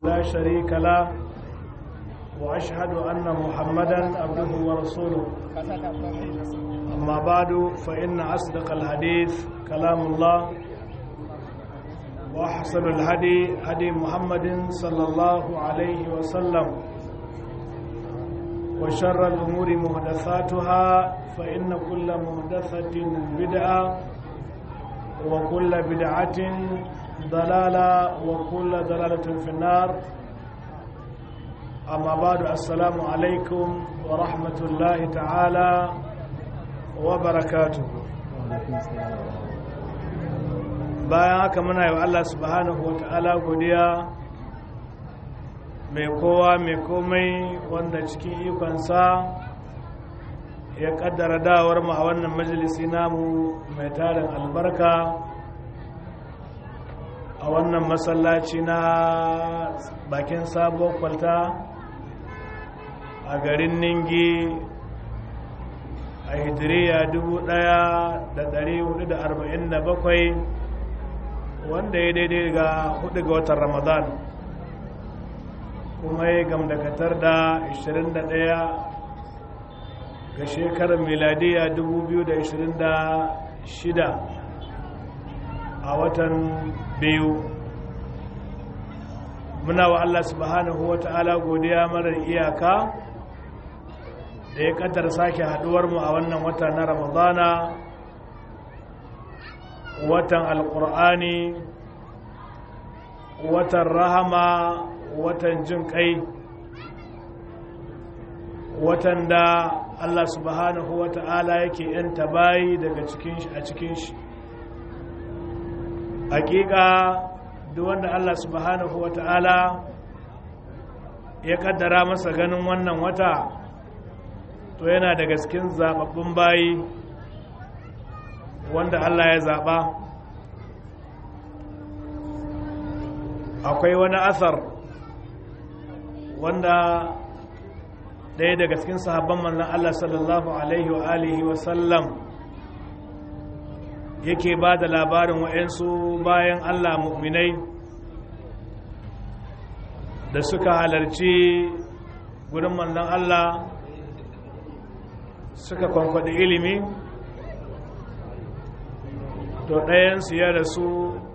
لا شريك له وأشهد أن محمدا عبده ورسوله أما بعد فإن أصدق الحديث كلام الله وأحسن الهدي هدي محمد صلى الله عليه وسلم وشر الأمور محدثاتها فإن كل محدثة بدعة وكل بدعة ضلالة وكل ضلالة في النار أما بعد السلام عليكم ورحمة الله تعالى وبركاته bayan haka muna yi wa Allah subhanahu wa ta'ala godiya mai kowa mai komai wanda cikin ikonsa ya kaddara dawar mu a wannan majalisi namu mai tarin albarka a wannan masallaci na bakin sabuwar kwalta a garin ningi a hijiriya 1447 wanda ya daidai ga 4 ga watan ramadan kuma ya gamdakatar da 21 ga shekarar miladiya 2026 a watan biyu muna wa Allah subhanahu wa ta'ala godiya marar iyaka da ya kaddar sake haduwarmu a wannan wata na ramadana watan alkur'ani watan rahama watan jin kai watan da Allah subhanahu wa ta'ala yake yanta bayi daga cikin shi a cikin shi hakika duk wanda Allah subhanahu wa ta'ala ya kaddara masa ganin wannan wata to yana daga cikin zababbun bayi wanda Allah ya zaba akwai wani asar wanda ɗaya daga cikin sahabban manzon Allah sallallahu alaihi wa alihi wa sallam yake ba da labarin wa'yansu bayan Allah mu'minai da suka halarci gudun manzon Allah suka kwankwaɗi ilimi to ɗayansu ya rasu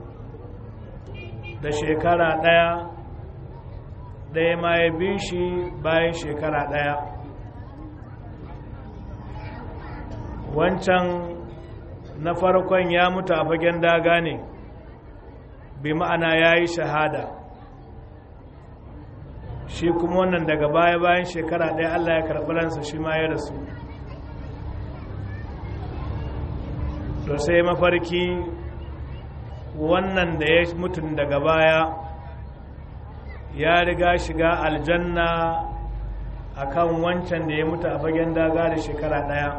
da shekara ɗaya ɗaya ma ya bi shi bayan shekara ɗaya wancan na farkon ya mutu a fagen daga ne bi ma'ana ya yi shahada shi kuma wannan daga baya bayan shekara ɗaya allah ya karɓi ransa shi ma ya rasu to sai mafarki wannan da ya mutum daga baya ya riga shiga aljanna akan wancan da ya mutu a fagen daga da shekara ɗaya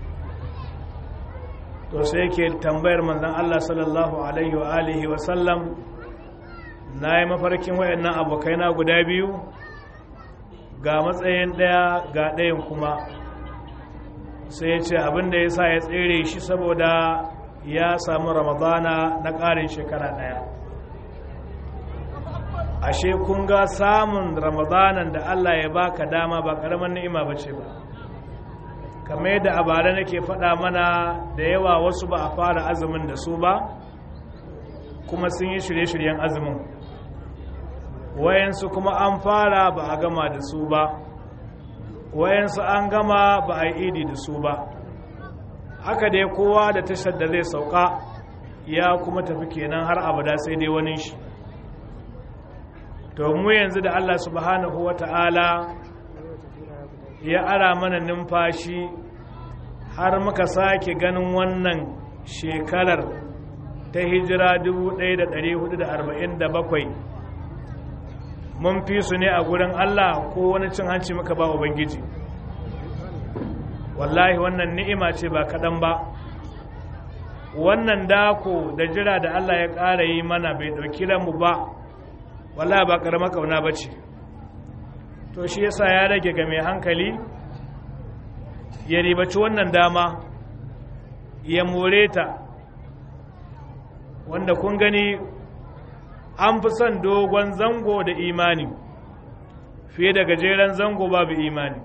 to sai ke tambayar manzan Allah sallallahu alaihi wa alihi wa sallam na yi mafarkin wayannan abokaina guda biyu ga matsayin ɗaya ga ɗayan kuma sai ya ce abinda ya sa ya tsere shi saboda ya samu ramadana na ƙarin shekara ɗaya ashe kun ga samun ramadanan da Allah ya baka dama ba ƙaramin ni'ima ba ce ba kamar yadda a bara nake faɗa mana da yawa wasu ba a fara azumin da su ba kuma sun yi shirye-shiryen azumin wayansu kuma an fara ba a gama da su ba wayansu an gama ba a yi idi da su ba haka dai kowa da tashar da zai sauka ya kuma tafi kenan har abada sai dai wani shi to mu yanzu da Allah subhanahu wa ta'ala ya ara mana numfashi har muka sake ganin wannan shekarar ta hijira 1447 mun fi su ne a gurin Allah ko wani cin hanci muka ba Ubangiji wallahi wannan ni'ima ce ba kaɗan ba wannan dako da jira da Allah ya ƙara yi mana bai ɗauki ranmu ba wallahi ba ƙarama ƙauna ba ce to shi yasa ya rage ga mai hankali ya ribaci wannan dama ya more ta wanda kun gani an fi son dogon zango da imani fiye da gajeren zango babu imani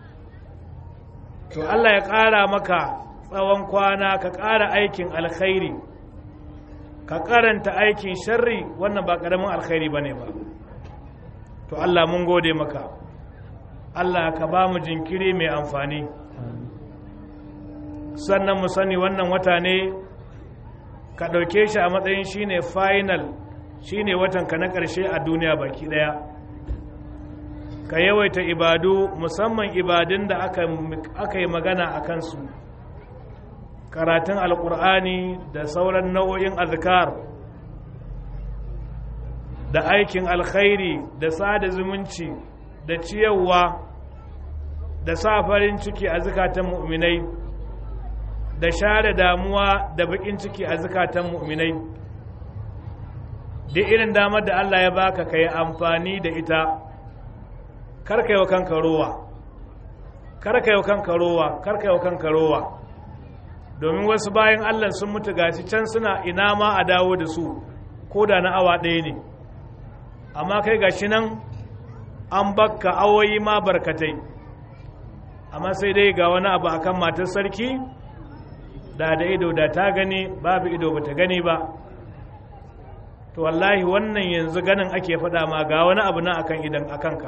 to Allah ya ƙara maka tsawon kwana ka ƙara aikin alkhairi ka karanta aikin sharri wannan ba ƙaramin alkhairi ba ne ba to Allah mun gode maka Allah ka ba mu jinkiri mai amfani sannan mu sani wannan wata ne ka ɗauke shi a matsayin shine final shine watanka na ƙarshe a duniya baki ɗaya ka yawaita ibadu musamman ibadun da aka yi magana a kansu karatun alkur'ani da sauran nau'o'in azkar da aikin alkhairi da sada zumunci da ciyarwa da sa farin ciki a zukatan mu'minai da share damuwa da bakin ciki a zukatan mu'minai duk irin damar da Allah ya baka ka yi amfani da ita karka yi wa kanka rowa karka yi wa kanka rowa karka yi wa kanka rowa domin wasu bayan Allah sun mutu gashi can suna ina ma a dawo da su ko da na awa ɗaya ne amma kai gashi nan an bakka awoyi ma barkatai amma sai dai ga wani abu akan matar sarki da da ido da ta gani babu ido ba ta gani ba to wallahi wannan yanzu ganin ake faɗa ma ga wani abu nan akan idan akanka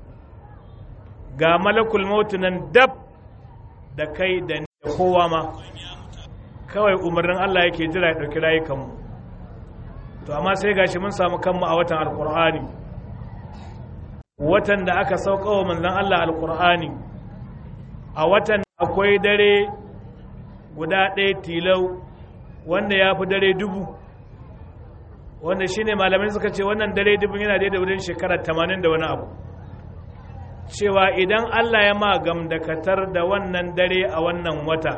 ga malakul mautu nan dab da kai da kowa ma kawai umarnin Allah yake jira ya ɗauki rayukanmu to amma sai gashi mun samu kanmu a watan alkur'ani watan da aka sauka wa manzan Allah alkur'ani a watan akwai dare guda ɗaya tilau wanda ya fi dare dubu wanda shine malamai suka ce wannan dare dubu yana daidai wurin shekara tamanin da wani abu cewa idan Allah ya ma gamdakatar da wannan dare a wannan wata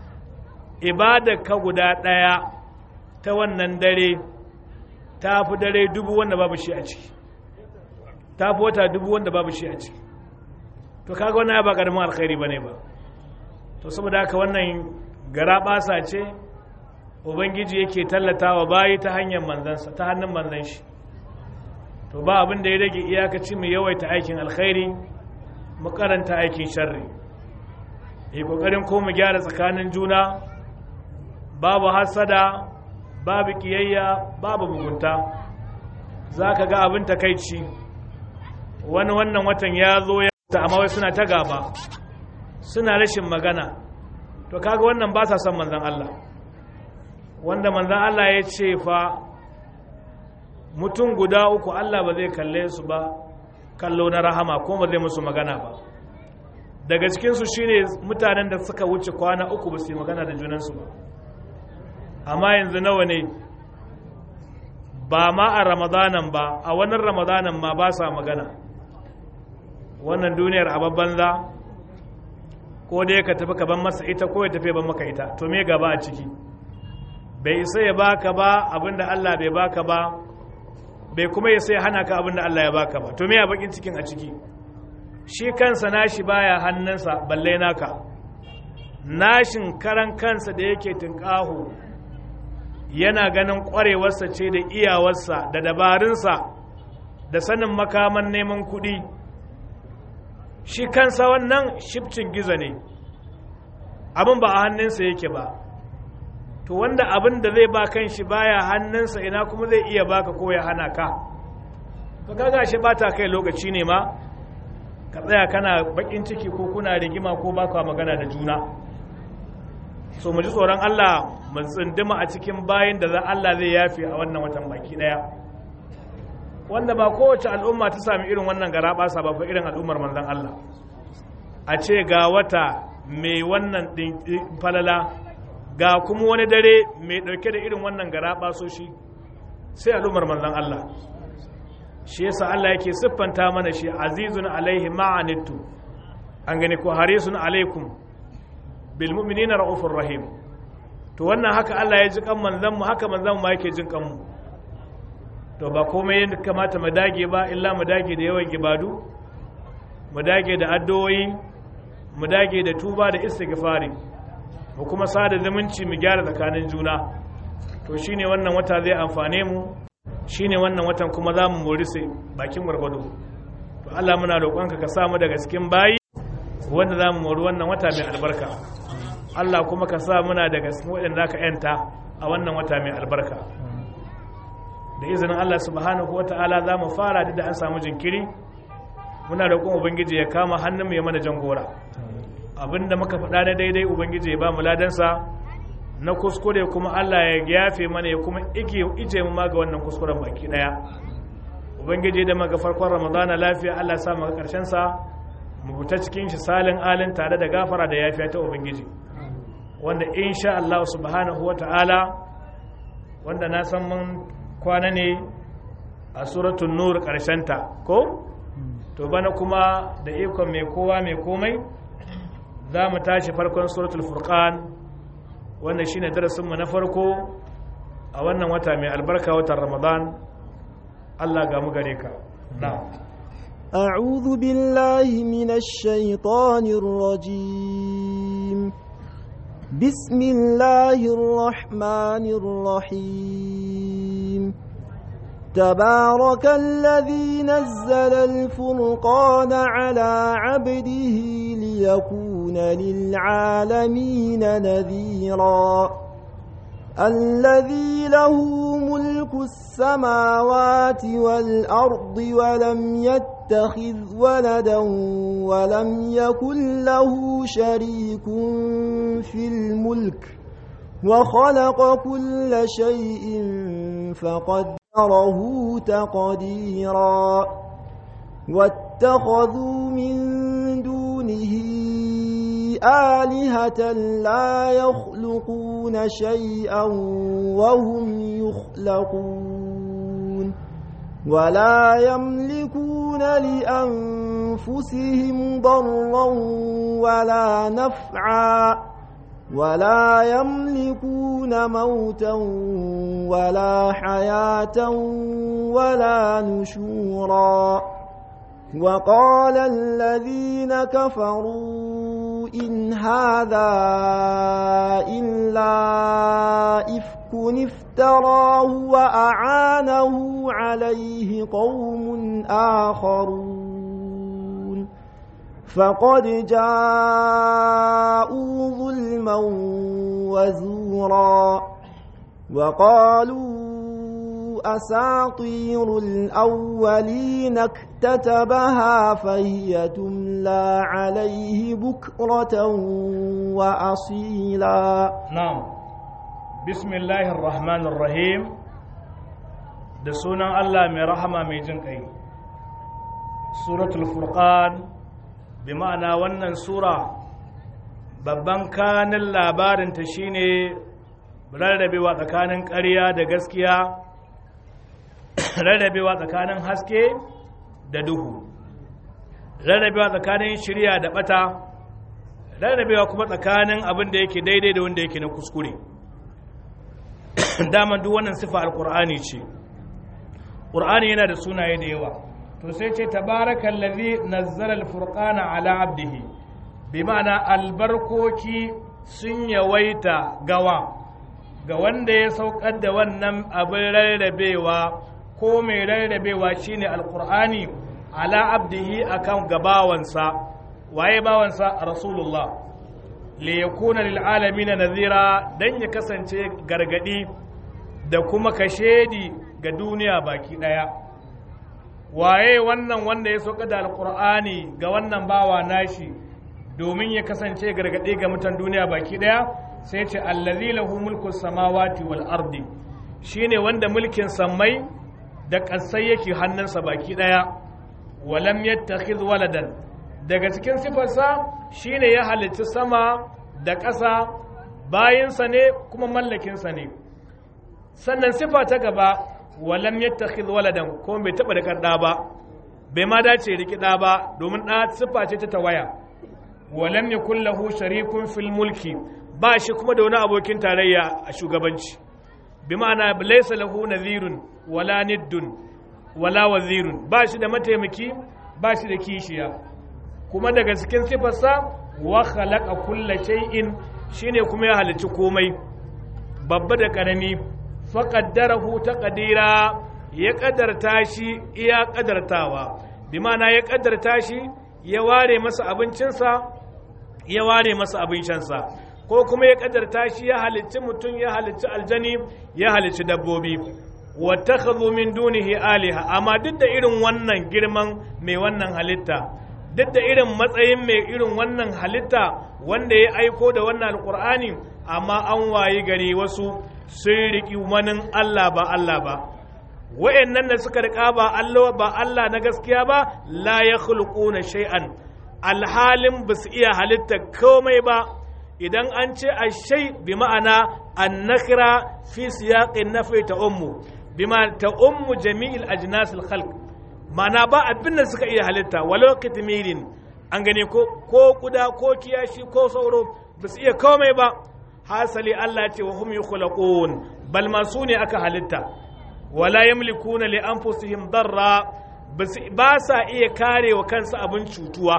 ka guda ɗaya ta wannan dare ta fi dare dubu wanda babu shi a ciki ta fi wata dubu wanda babu shi a ciki to kaga wannan ba ƙaramin alkhairi ba ne ba to saboda haka wannan gara ɓasa ce ubangiji yake tallatawa bayi ta hanyar manzansa ta hannun manzan shi to ba abin da ya rage iyakaci mu yawaita aikin alkhairi mu karanta aikin sharri yi kokarin ko mu gyara tsakanin juna babu hasada babu kiyayya babu mugunta za ka ga abin takaici wani wannan watan ya zo ya ta amma wai suna ta gaba suna rashin magana to kaga wannan ba sa son manzan Allah wanda manzan Allah ya ce fa mutum guda uku Allah ba zai kalle su ba kallo na rahama ko ba zai musu magana ba daga cikinsu shine mutanen da suka wuce kwana uku ba su yi magana da junansu ba amma yanzu nawa ne ba ma a ramadanan ba a wannan ramadanan ma ba sa magana wannan duniyar a banza ko dai ka tafi ka ban masa ita ko ya tafi ban maka ita to me gaba a ciki bai isa ya baka ba abinda Allah bai baka ba bai kuma ya sai hana ka abinda Allah ya baka ba to me a bakin cikin a ciki shi kansa nashi baya hannunsa balle naka nashin karan kansa da yake tunƙaho yana ganin ƙwarewarsa ce da iyawarsa da dabarunsa da sanin makaman neman kuɗi shi kansa wannan shifcin gizo ne abin ba a hannunsa yake ba to wanda abin da zai ba kan shi baya hannunsa ina kuma zai iya baka ko ya hana ka ka gaga shi ba ta kai lokaci ne ma ka tsaya kana bakin ciki ko kuna rigima ko baka magana da juna so mu ji tsoron Allah mu tsindima a cikin bayin da za Allah zai yafe a wannan watan baki daya wanda ba kowace al'umma ta sami irin wannan gara basa ba fa irin al'ummar manzon Allah a ce ga wata mai wannan falala ga kuma wani dare mai dauke da irin wannan gara basoshi sai al'ummar manzon Allah shi yasa Allah yake siffanta mana shi azizun alaihi ma'anittu an gani ko harisun alaikum bil mu'minina raufur rahim to wannan haka Allah ya ji kan manzon mu haka manzon mu yake jin kan mu to ba komai yadda kamata mu dage ba illa mu dage da yawan ibadu mu dage da addu'o'i mu dage da tuba da istighfari mu kuma sada zumunci mu gyara tsakanin juna to shine wannan wata zai amfane mu shine wannan watan kuma za mu mori sai bakin gwargwado to Allah muna roƙonka ka sa mu daga cikin bayi wanda za mu mori wannan wata mai albarka Allah kuma ka sa muna daga cikin waɗanda ka yanta a wannan wata mai albarka da izinin Allah subhanahu wa ta'ala za mu fara da an samu jinkiri muna roƙon ubangiji ya kama hannun ya mana jangora abinda muka faɗa na daidai ubangiji ya ba mu ladansa na kuskure kuma Allah ya yafe mana ya kuma ije mu ma ga wannan kuskuren baki daya ubangiji da maga farkon ramadana lafiya Allah ya sa mu ga karshen sa mu fita cikin shi salin alin tare da gafara da yafiya ta ubangiji wanda insha Allah subhanahu wata'ala wanda na san mun kwana ne a suratul nur karshen ta ko to bana kuma da ikon mai kowa mai komai za mu tashi farkon suratul furqan wannan shine darasinmu na farko a wannan wata mai albarka watan ramadan Allah ga mu gare ka na'am أعوذ بالله من الشيطان الرجيم بسم الله الرحمن الرحيم تبارك الذي نزل الفرقان على عبده ليكون للعالمين نذيرا الذي له ملك السماوات والأرض ولم يتخذ ولدا ولم يكن له شريك في الملك وخلق كل شيء فقدره تقديرا واتخذوا من دونه آلهة لا يخلقون شيئا وهم يخلقون ولا يملكون لأنفسهم ضرا ولا نفعا ولا يملكون موتا ولا حياة ولا نشورا وقال الذين كفروا إن هذا إلا إفك افتراه وأعانه عليه قوم آخرون فقد جاءوا ظلما وزورا وقالوا أساطير الأولين اكتتبها فهي تملى عليه بكرة وأصيلا نعم بسم الله الرحمن الرحيم da sunan Allah mai rahama mai jin ƙai suratul furqan bi ma'ana wannan sura babban kanin labarinta shine rarrabewa tsakanin ƙarya da gaskiya rarrabewa tsakanin haske da duhu rarrabewa tsakanin shirya da bata rarrabewa kuma tsakanin abin da yake daidai da wanda yake na kuskure daman duk wannan sifa alkur'ani ce ƙur'ani yana da sunaye da yawa to sai ce tabarakan lazi nazzara alfurqana ala abdihi bi ma'ana albarkoki sun yawaita gawa ga wanda ya saukar da wannan abin rarrabewa ko mai rarrabewa shine alkur'ani ala abdihi akan gabawansa waye bawansa rasulullah li yakuna lil alamin nazira dan ya kasance gargadi da kuma kashedi ga duniya baki daya waye wannan wanda ya soka da alkur'ani ga wannan bawa nashi domin ya kasance gargadi ga mutan duniya baki daya sai ce allazi lahu mulku samawati wal ardi shine wanda mulkin sammai da ƙasai yake hannunsa baki ɗaya walam yattakhidh waladan daga cikin sifarsa shine ya halicci sama da ƙasa bayinsa ne kuma mallakinsa ne sannan sifa ta gaba walam yattakhidh waladan ko bai taɓa da ɗa ba bai ma dace riki ɗa ba domin ɗa sifa ce ta tawaya walam yakul lahu sharikun fil mulki ba shi kuma da wani abokin tarayya a shugabanci bi ma'ana laysa lahu nadhirun wala niddun wala wazirun ba shi da mataimaki ba shi da kishiya kuma daga cikin sifarsa wa khalaqa kulla shay'in shine kuma ya halicci komai babba da karami fa qaddarahu taqdira ya kaddarta shi iya kaddartawa bi ma'ana ya kaddarta shi ya ware masa abincinsa ya ware masa abin shansa ko kuma ya kaddarta shi ya halicci mutum ya halicci aljani ya halicci dabbobi wattakhadhu min dunihi aliha amma duk da irin wannan girman mai wannan halitta duk da irin matsayin mai irin wannan halitta wanda ya aiko da wannan alkur'ani amma an wayi gari wasu sun riƙi manin Allah ba Allah ba wa'annan da suka riƙa ba Allah ba Allah na gaskiya ba la ya na shay'an alhalin ba su iya halitta komai ba idan an ce a shai bi ma'ana an nakira fi siyaqin nafi ta ummu bi ma ta ummu jami'il ajnas al khalq ma'ana ba abin da suka iya halitta walau kitmirin an gane ko ko kuda ko kiyashi ko sauro ba su iya komai ba hasali Allah ce wa hum yukhlaqun bal ma su ne aka halitta wala yamlikuna li anfusihim darra ba sa iya kare wa kansa abin cutuwa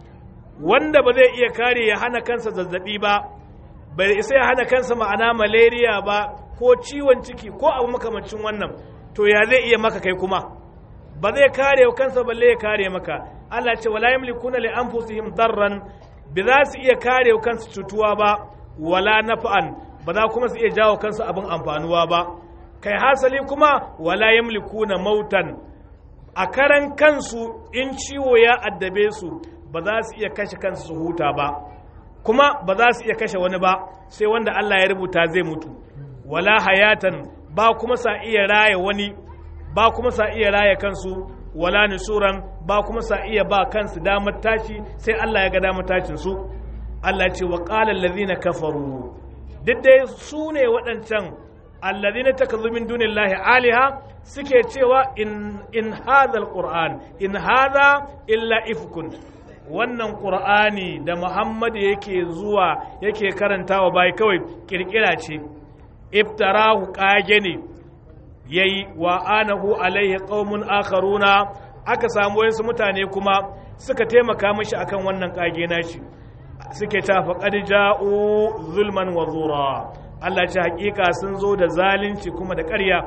wanda ba zai iya kare ya hana kansa zazzabi ba bai isa ya hana kansa ma'ana malaria ba ko ciwon ciki ko abu makamancin wannan to ya zai iya maka kai kuma ba zai kare wa kansa balle ya kare maka Allah ce wala yamlikuna li anfusihim darran ba za su iya kare wa kansu cutuwa ba wala nafa'an ba za kuma su iya jawo kansu abin amfanuwa ba kai hasali kuma wala yamlikuna mautan a karan kansu in ciwo ya addabe su ba za su iya kashe kansu su huta ba kuma ba za su iya kashe wani ba sai wanda Allah ya rubuta zai mutu wala hayatan ba kuma sa iya raya wani ba kuma sa iya raya kansu wala nusuran ba kuma sa iya ba kansu damar tashi sai Allah ya ga damar tashin su Allah ce wa qala allazina kafaru duk dai su ne waɗancan allazina takazu min dunillahi aliha suke cewa in in hadha alquran in hadha illa ifkun wannan qur'ani da Muhammad yake zuwa yake karantawa bai kawai kirkira ce iftarahu kage ne yayi wa anahu alaihi qaumun akharuna aka samu wasu mutane kuma suka taimaka mishi akan wannan kage nashi suke ta faqad ja'u zulman wa zura Allah ce hakika sun zo da zalunci kuma da ƙarya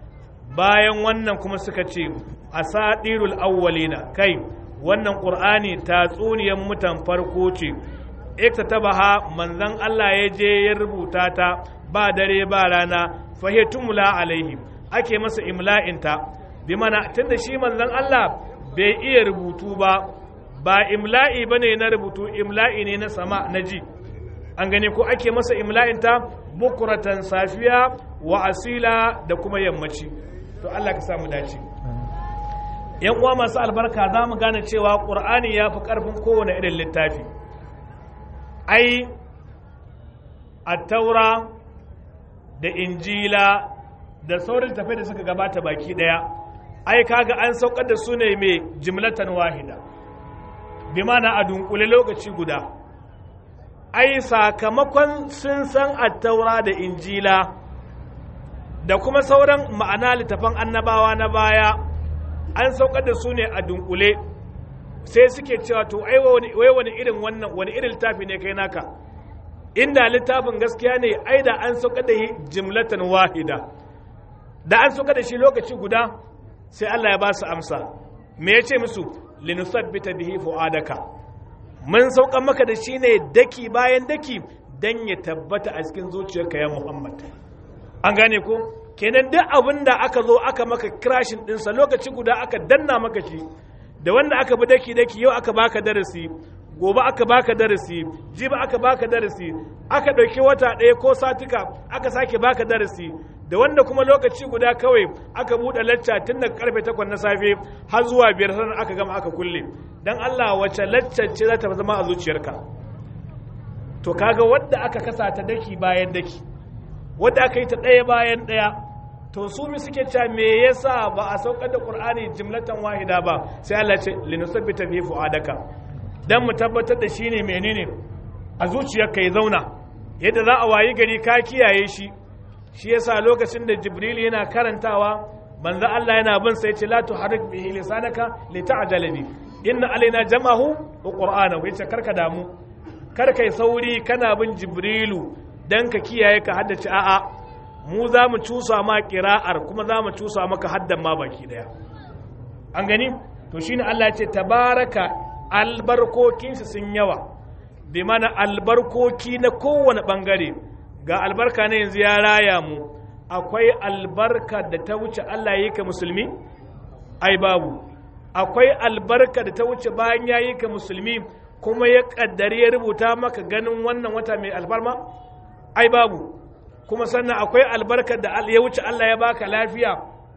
bayan wannan kuma suka ce asadirul awwalina kai wannan qur'ani tatsuniyan mutan farko ce iktatabaha manzon Allah ya je ya rubuta ta ba dare ba rana fahitumula alaihim ake masa imla'inta bi mana tunda shi manzon Allah bai iya rubutu ba ba imla'i bane na rubutu imla'i ne na sama na ji an gane ko ake masa imla'inta bukuratan safiya wa asila da kuma yammaci to Allah ka samu dace yan uwa masu albarka za mu gane cewa ƙur'ani ya fi ƙarfin kowane irin littafi ai attaura da injila da saurin tafe da suka gabata baki daya ai kaga an saukar da su ne mai jimlatan wahida bi mana a dunkule lokaci guda ai sakamakon sun san attaura da injila da kuma sauran ma'ana littafan annabawa na baya an saukar da su ne a dunkule sai suke cewa to ai wai wani irin wannan wani irin littafi ne kai naka inda littafin gaskiya ne ai da an saukar da jimlatan wahida da an saukar da shi lokaci guda sai Allah ya ba su amsa me ya ce musu linusabbita bihi fu'adaka mun saukan maka da shi ne daki bayan daki dan ya tabbata a cikin zuciyarka ya Muhammad an gane ko kenan duk abin da aka zo aka maka crashin dinsa lokaci guda aka danna maka shi da wanda aka bi daki daki yau aka baka darasi gobe aka baka darasi jibi aka baka darasi aka ɗauki wata ɗaya ko satika aka sake baka darasi da wanda kuma lokaci guda kawai aka buɗe lacca tun daga karfe takwas na safe har zuwa biyar sannan aka gama aka kulle dan Allah wace lacca ce za ta zama a zuciyarka to kaga wadda aka kasa ta daki bayan daki wadda aka yi ta ɗaya bayan ɗaya to su mi suke cewa me yasa ba a saukar da qur'ani jimlatan wahida ba sai Allah ce linusabbita fi fuadaka dan mu tabbatar da shine menene a zuciyarka ya zauna yadda za a wayi gari ka kiyaye shi shi yasa lokacin da jibril yana karantawa manzo Allah yana bin sai ce la tuharrik bihi lisanaka lita'jala bi inna alaina jam'ahu wa qur'anahu yace karka damu kar kai sauri kana bin jibrilu dan ka kiyaye ka haddace a'a mu za mu cusa ma kira'ar kuma za mu cusa maka haddan ma baki daya an gani to shine Allah ya ce tabaraka albarkokinsu sun yawa bi mana albarkoki na kowane bangare ga albarka na yanzu ya raya mu akwai albarka da ta wuce Allah ya yi ka musulmi ai babu akwai albarka da ta wuce bayan ya yi ka musulmi kuma ya kaddari ya rubuta maka ganin wannan wata mai alfarma ai babu kuma sannan akwai albarkar da ya wuce Allah ya baka lafiya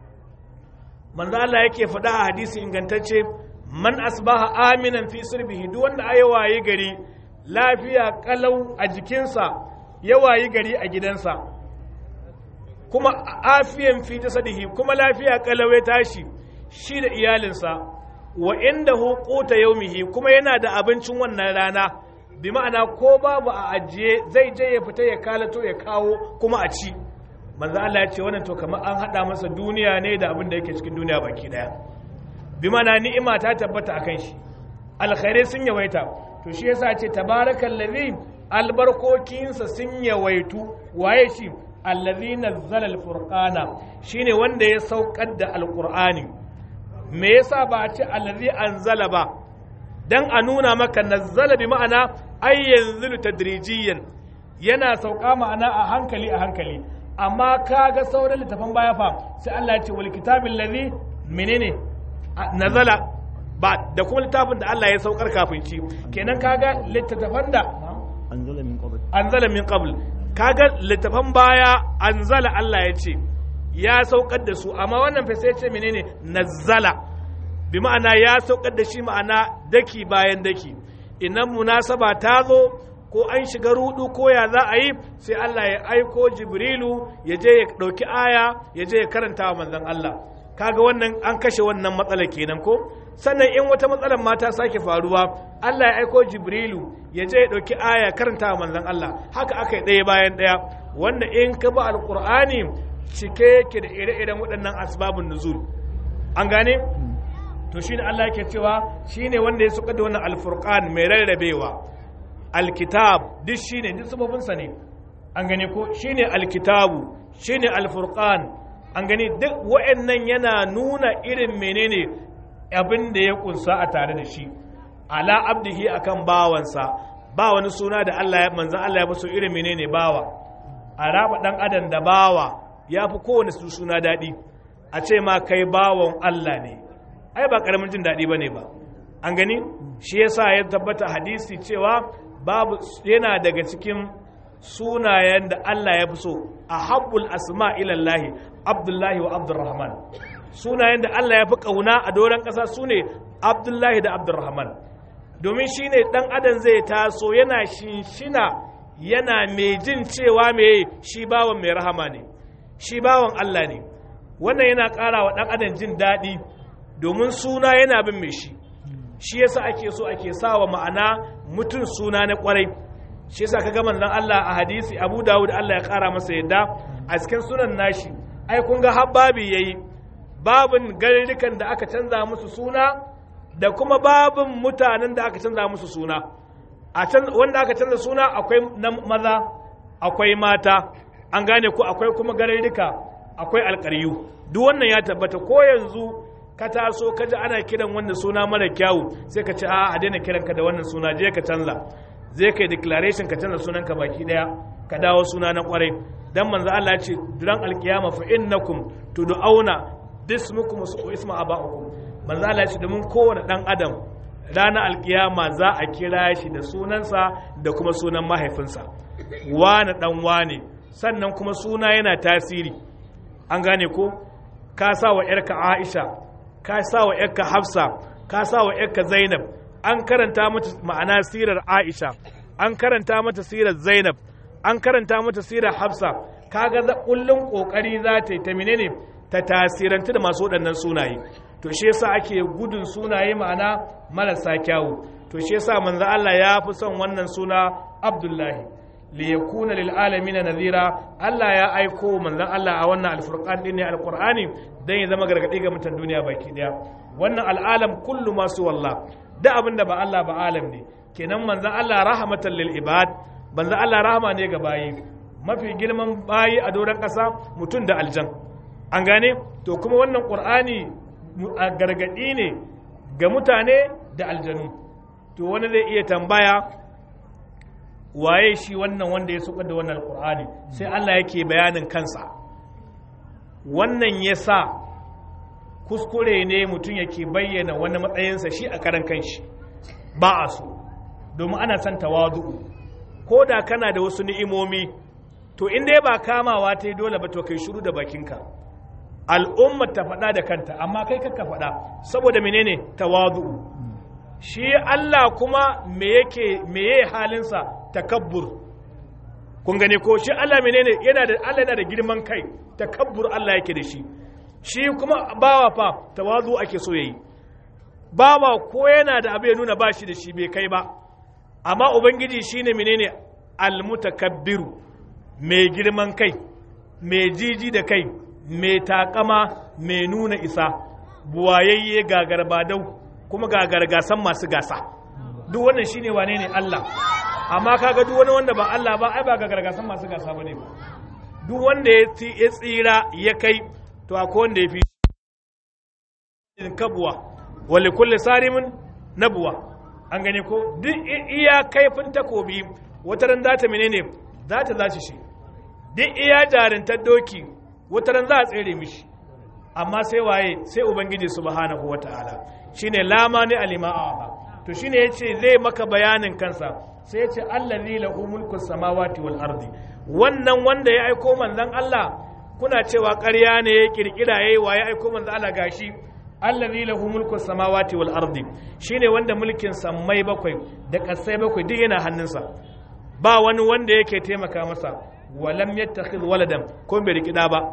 manzo Allah yake faɗa a hadisi ingantacce man asbaha aminan fi sirbihi duk wanda ayi waye gari lafiya kalau a jikinsa ya wayi gari a gidansa kuma afiyan fi jasadihi kuma lafiya kalau ya tashi shi da iyalinsa wa inda hukuta yaumihi kuma yana da abincin wannan rana bi ma'ana ko babu a ajiye zai je ya fita ya kalato ya kawo kuma a ci manzo Allah ya ce wannan to kamar an hada masa duniya ne da abin da yake cikin duniya baki daya bi ma'ana ni'ima ta tabbata akan shi alkhairai sun yawaita to shi yasa ce tabarakal ladhi albarkokinsa sun yawaitu waye shi allazi nazzala alfurqana shine wanda ya saukar da alqur'ani me yasa ba a ce allazi anzala ba dan a nuna maka nazzala bi ma'ana ay yanzilu tadrijiyan yana sauka ma'ana a hankali a hankali amma kaga sauran littafan baya fa sai Allah ya ce wal kitabil ladhi menene nazala ba da kuma littafin da Allah ya saukar kafin ci kenan kaga littattafan da anzala min qabl anzala min qabl kaga littafan baya anzala Allah ya ce ya saukar da su amma wannan fa sai ce menene nazzala bi ma'ana ya saukar da shi ma'ana daki bayan daki idan munasaba ta zo ko an shiga rudu ko ya za a yi sai Allah ya aiko Jibrilu ya je ya ɗauki aya ya je ya karanta wa manzon Allah kaga wannan an kashe wannan matsalar kenan ko sannan in wata matsalar ma ta sake faruwa Allah ya aiko Jibrilu ya je ya ɗauki aya karanta wa manzon Allah haka aka yi ɗaya bayan ɗaya wanda in ka ba alƙur'ani cike yake da ire-iren waɗannan asbabun nuzul an gane to shine Allah yake cewa shine wanda ya suka da wannan alfurqan mai rarrabewa alkitab duk shine duk sababinsa ne an gane ko shine alkitabu shine alfurqan an gani duk wa'annan yana nuna irin menene abin da ya kunsa a tare da shi ala abdihi akan bawansa ba wani suna da Allah ya manzan Allah ya fi so irin menene bawa a raba dan adam da bawa ya fi kowane su suna daɗi a ce ma kai bawan Allah ne ai ba karamin jin daɗi ba ne ba an gani shi yasa ya tabbata hadisi cewa babu yana daga cikin sunayen da Allah ya fi so a habbul asma ilallahi abdullahi wa abdurrahman sunayen da Allah ya fi ƙauna a doron ƙasa su ne abdullahi da abdurrahman domin shi ne ɗan adam zai taso yana shinshina yana mai jin cewa mai shi bawan mai rahama ne shi bawan Allah ne wannan yana ƙara wa ɗan adam jin daɗi domin suna yana bin mai shi shi yasa ake so ake sawa ma'ana mutum suna na ƙwarai shi yasa kaga manzon Allah a hadisi Abu Dawud Allah ya kara masa yadda a cikin sunan nashi ai kun ga habbabi yayi babin garurrukan da aka canza musu suna da kuma babin mutanen da aka canza musu suna a can wanda aka canza suna akwai na maza akwai mata an gane ko akwai kuma garurruka akwai alƙaryu duk wannan ya tabbata ko yanzu ka taso ka ji ana kiran wannan suna mara kyawu sai ka ce a a daina kiranka da wannan suna je ka canza zai kai declaration ka canza sunanka baki daya ka dawo suna na kwarai dan manzo Allah ya ce duran alkiyama fa innakum tud'auna dismukum wa isma aba'ukum manzo Allah ya ce domin kowane dan adam ranar alkiyama za a kira shi da sunansa da kuma sunan mahaifinsa wane dan wane sannan kuma suna yana tasiri an gane ko ka sa wa yarka Aisha ka sa wa yarka Hafsa ka sa wa yarka Zainab an karanta mata ma'ana sirar Aisha an karanta mata sirar Zainab an karanta mata sirar Hafsa kaga za kullun kokari za ta yi ta menene ta tasiranta da masu waɗannan sunaye to shi yasa ake gudun sunaye ma'ana marasa kyawu to shi yasa manzo Allah ya fi son wannan suna Abdullahi li yakuna lil alamin nadhira Allah ya aiko manzon Allah a wannan alfurqan din ne alqur'ani dan ya zama gargadi ga mutan duniya baki daya wannan al'alam kullu masu wallah da abin da ba Allah ba alam ne kenan manzan Allah rahmatan lil ibad manzan Allah rahama ne ga bayi mafi girman bayi a doron ƙasa mutum da aljan an gane to kuma wannan ƙur'ani a gargaɗi ne ga mutane da aljanu to wani zai iya tambaya waye shi wannan wanda ya suka da wannan alƙur'ani sai Allah yake bayanin kansa wannan ya sa kuskure ne mutum yake bayyana wani matsayinsa shi a karan kanshi ba a so domin ana son tawadu'u ko da kana da wasu ni'imomi to in dai ba kamawa ta yi dole ba to kai shiru da bakinka al'umma ta faɗa da kanta amma kai kaka faɗa saboda menene tawadu'u shi Allah kuma me yake meye halinsa takabbur kun gane ko shi Allah menene yana da Allah yana da girman kai takabbur Allah yake da shi shi kuma bawa fa tawazu ake so yayi bawa ko yana da abu ya nuna ba shi da shi bai kai ba amma ubangiji shine menene almutakabbiru mai girman kai mai jiji da kai mai takama mai nuna isa buwayayye gagarbadau kuma gagargasan masu gasa duk wannan shine wane ne Allah amma kaga duk wani wanda ba Allah ba ai ba gagargasan masu gasa bane ba duk wanda ya tsira ya kai to akwai wanda ya fi kabuwa wale kulle sarimin nabuwa an gane ko duk iya kaifin takobi wata ran za ta menene za ta zaci shi duk iya jarintar doki wata ran za a tsere mishi amma sai waye sai ubangiji subhanahu wataala shine lama ne alima to shine yace zai maka bayanin kansa sai yace allazi lahu mulku samawati wal ardi wannan wanda ya aiko manzon Allah kuna cewa ƙarya ne ya kirkira yayi wa ya aiko manzon Allah gashi allazi lahu mulku samawati wal ardi shine wanda mulkin sammai bakwai da kasai bakwai duk yana hannunsa ba wani wanda yake taimaka masa walam yattakhidh waladan ko bai rikida ba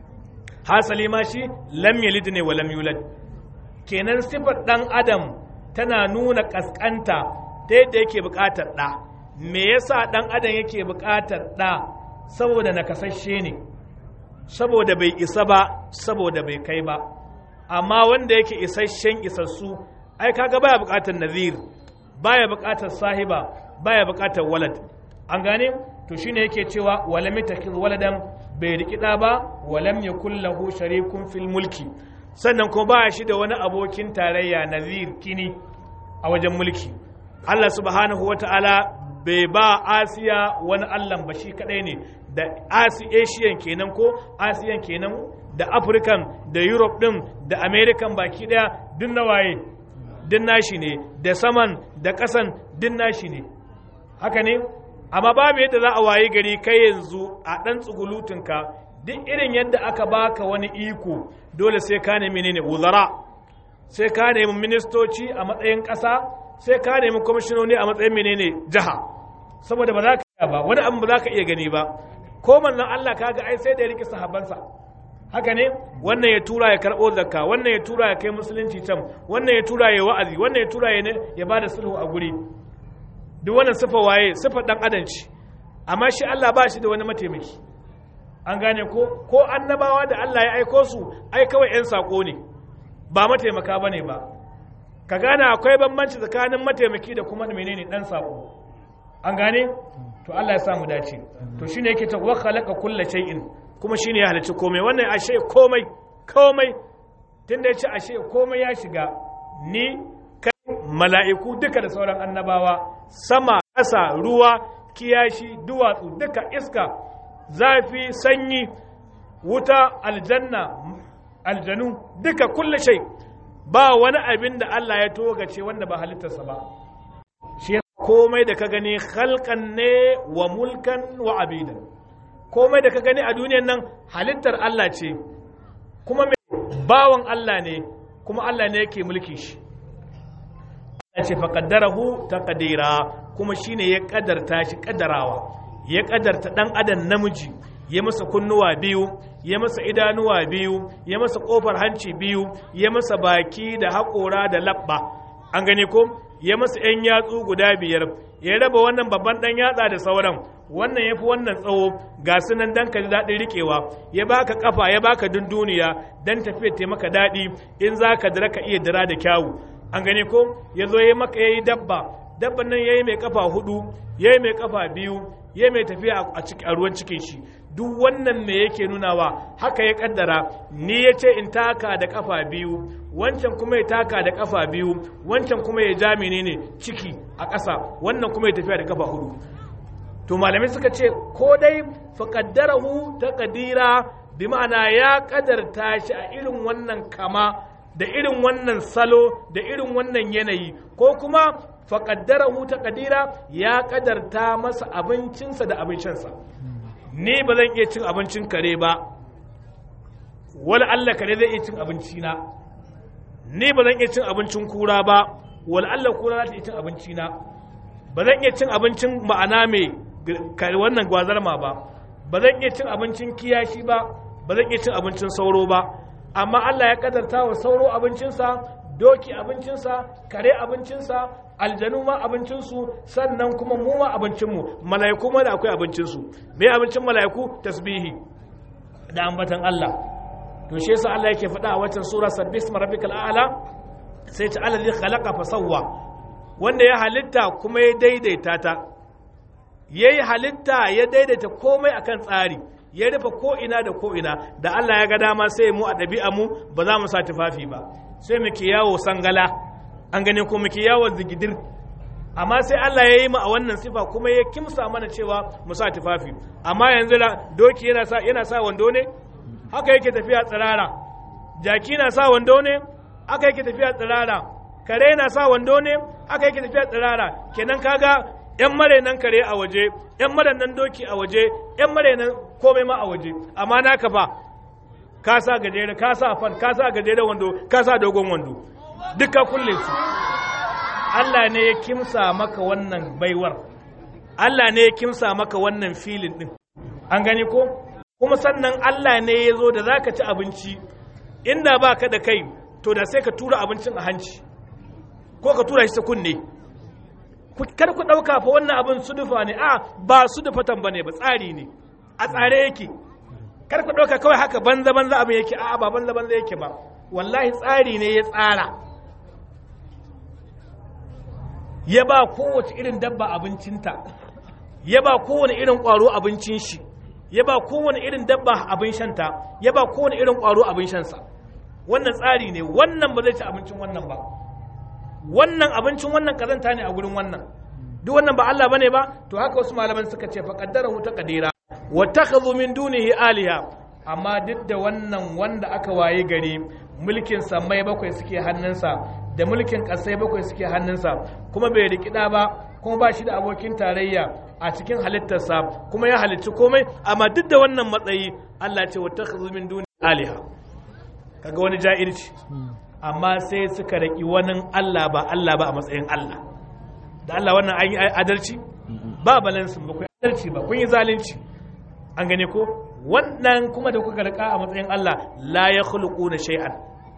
hasali ma shi lam yalid ne wa lam yulad kenan sifar dan adam tana nuna kaskanta ta yadda yake bukatar ɗa me yasa dan adam yake bukatar ɗa saboda nakasashe ne saboda bai isa ba saboda bai kai ba amma wanda yake isasshen isassu ai kaga baya bukatar nazir baya bukatar sahiba baya bukatar walad an gane to shine yake cewa walam yatakhiz waladan bai rikida ba walam yakul lahu sharikun fil mulki sannan kuma ba shi da wani abokin tarayya nazir kini a wajen mulki Allah subhanahu wata'ala bai ba Asiya wani Allah ba shi kadai ne da Asian kenan ko Asiyan kenan da African da Europe din da American baki daya duk na waye duk nashi ne da saman da kasan duk nashi ne haka ne amma babu yadda za a waye gari kai yanzu a ɗan tsugulutunka duk irin yadda aka baka wani iko dole sai ka nemi ne wuzara sai ka nemi ministoci a matsayin ƙasa sai ka nemi kwamishinoni a matsayin menene jiha saboda ba za ka ba wani abu ba za ka iya gani ba ko manzon Allah kaga ai sai da ya rike sahabbansa haka ne wannan ya tura ya karɓo zakka wannan ya tura ya kai musulunci can wannan ya tura ya wa'azi wannan ya tura ya ya bada sulhu a guri duk wannan sifa waye sifa dan adam ce amma shi Allah ba shi da wani mataimaki an gane ko ko annabawa da Allah ya aiko su ai kawai yan sako ne ba mataimaka bane ba ka gane akwai bambanci tsakanin mataimaki da kuma menene dan sako an gane to Allah ya sa mu dace to shine yake ta wa khalaqa kulla shay'in kuma shine ya halicci komai wannan ashe komai komai tunda ya ce ashe komai ya shiga ni kai mala'iku duka da sauran annabawa sama ƙasa ruwa kiyashi duwatsu duka iska zafi sanyi wuta aljanna aljanu duka kulle shai ba wani abin da Allah ya togace wanda ba halittarsa ba shi komai da ka gani halkan ne wa mulkan wa abidan komai da ka gani a duniyan nan halittar Allah ce kuma mai bawan Allah ne kuma Allah ne yake mulki shi ya ce faƙaddarahu ta ƙadira kuma shine ya ƙadarta shi ƙaddarawa ya ƙadarta ɗan adam namiji ya masa kunnuwa biyu ya masa idanuwa biyu ya masa ƙofar hanci biyu ya masa baki da haƙora da labba an gani ko ya masa 'yan yatsu guda biyar ya raba wannan babban ɗan yatsa da sauran wannan ya fi wannan tsawo ga su nan dan ka ji daɗin riƙewa ya baka kafa ya baka dunduniya dan tafiya ta maka daɗi in za ka dira ka iya dira da kyawu an gane ko ya zo ya maka ya yi dabba dabban nan ya yi mai kafa hudu ya yi mai kafa biyu ya mai tafiya a ruwan cikin shi duk wannan me yake nunawa haka ya kaddara ni ya ce in taka da kafa biyu wancan kuma ya taka da kafa biyu wancan kuma ya ja menene ciki a ƙasa wannan kuma ya tafiya da kafa hudu to malamai suka ce ko dai faƙaddarahu ta ƙadira bi ma'ana ya ƙadarta shi a irin wannan kama da irin wannan salo da irin wannan yanayi ko kuma faƙaddarahu ta ƙadira ya ƙadarta masa abincinsa da abincinsa ni ba zan iya cin abincin kare ba wani allah kare zai iya cin abincina ni ba zan iya cin abincin kura ba wani allah kura za ta iya cin abincina ba zan iya cin abincin ma'ana mai wannan gwazarma ba ba zan iya cin abincin kiyashi ba ba zan iya cin abincin sauro ba amma Allah ya kadarta wa sauro abincinsa doki abincinsa kare abincinsa aljanu ma abincinsu sannan kuma mu ma abincinmu mala'iku ma da akwai abincinsu me abincin mala'iku tasbihi da ambatan Allah to shi yasa Allah yake faɗa a watan sura sabbis rabbikal a'la sai ta alladhi khalaqa fa sawwa wanda ya halitta kuma ya daidaita ta yayi halitta ya daidaita komai akan tsari ya rufe ko'ina da ko'ina da Allah ya ga dama sai mu a ɗabi'a mu ba za mu sa tufafi ba sai muke yawo sangala an gane ko muke yawo zigidir amma sai Allah ya yi mu a wannan sifa kuma ya kimsa mana cewa mu sa tufafi amma yanzu da doki yana sa yana sa wando ne haka yake tafiya tsirara jaki na sa wando ne haka yake tafiya tsirara kare na sa wando ne haka yake tafiya tsirara kenan kaga yan marainan kare a waje yan marainan doki a waje yan marainan komai ma a waje amma naka fa ka sa gajere ka sa fan ka sa gajere wando ka sa dogon wando duka kulle su Allah ne ya kimsa maka wannan baiwar Allah ne ya kimsa maka wannan filin din an gani ko kuma sannan Allah ne ya zo da zaka ci abinci inda ba ka da kai to da sai ka tura abincin a hanci ko ka tura shi ta kunne kar ku ɗauka fa wannan abin sudufa ne a ba sudufatan ba ne ba tsari ne a tsare yake kar ku ɗauka kawai haka banza banza abin yake a ba banza banza yake ba wallahi tsari ne ya tsara ya ba kowace irin dabba abincinta ya ba kowane irin ƙwaro abincin shi ya ba kowane irin dabba abin shanta ya ba kowane irin ƙwaro abin shansa wannan tsari ne wannan ba zai ci abincin wannan ba wannan abincin wannan kazanta ne a gurin wannan duk wannan ba Allah bane ba to haka wasu malaman suka ce fa qaddarahu taqdira wa takhadhu min dunihi aliha amma duk da wannan wanda aka waye gari mulkin samai bakwai suke hannunsa da mulkin kasai bakwai suke hannunsa kuma bai rikida ba kuma ba shi da abokin tarayya a cikin halittarsa kuma ya halicci komai amma duk da wannan matsayi Allah ce wa takhadhu min dunihi aliha kaga wani ja'irci amma sai suka raki wani Allah ba Allah ba a matsayin Allah da Allah wannan an yi adalci ba balansin ba ku adalci ba kun yi zalunci an gane ko wannan kuma da kuka rika a matsayin Allah la ya na shay'an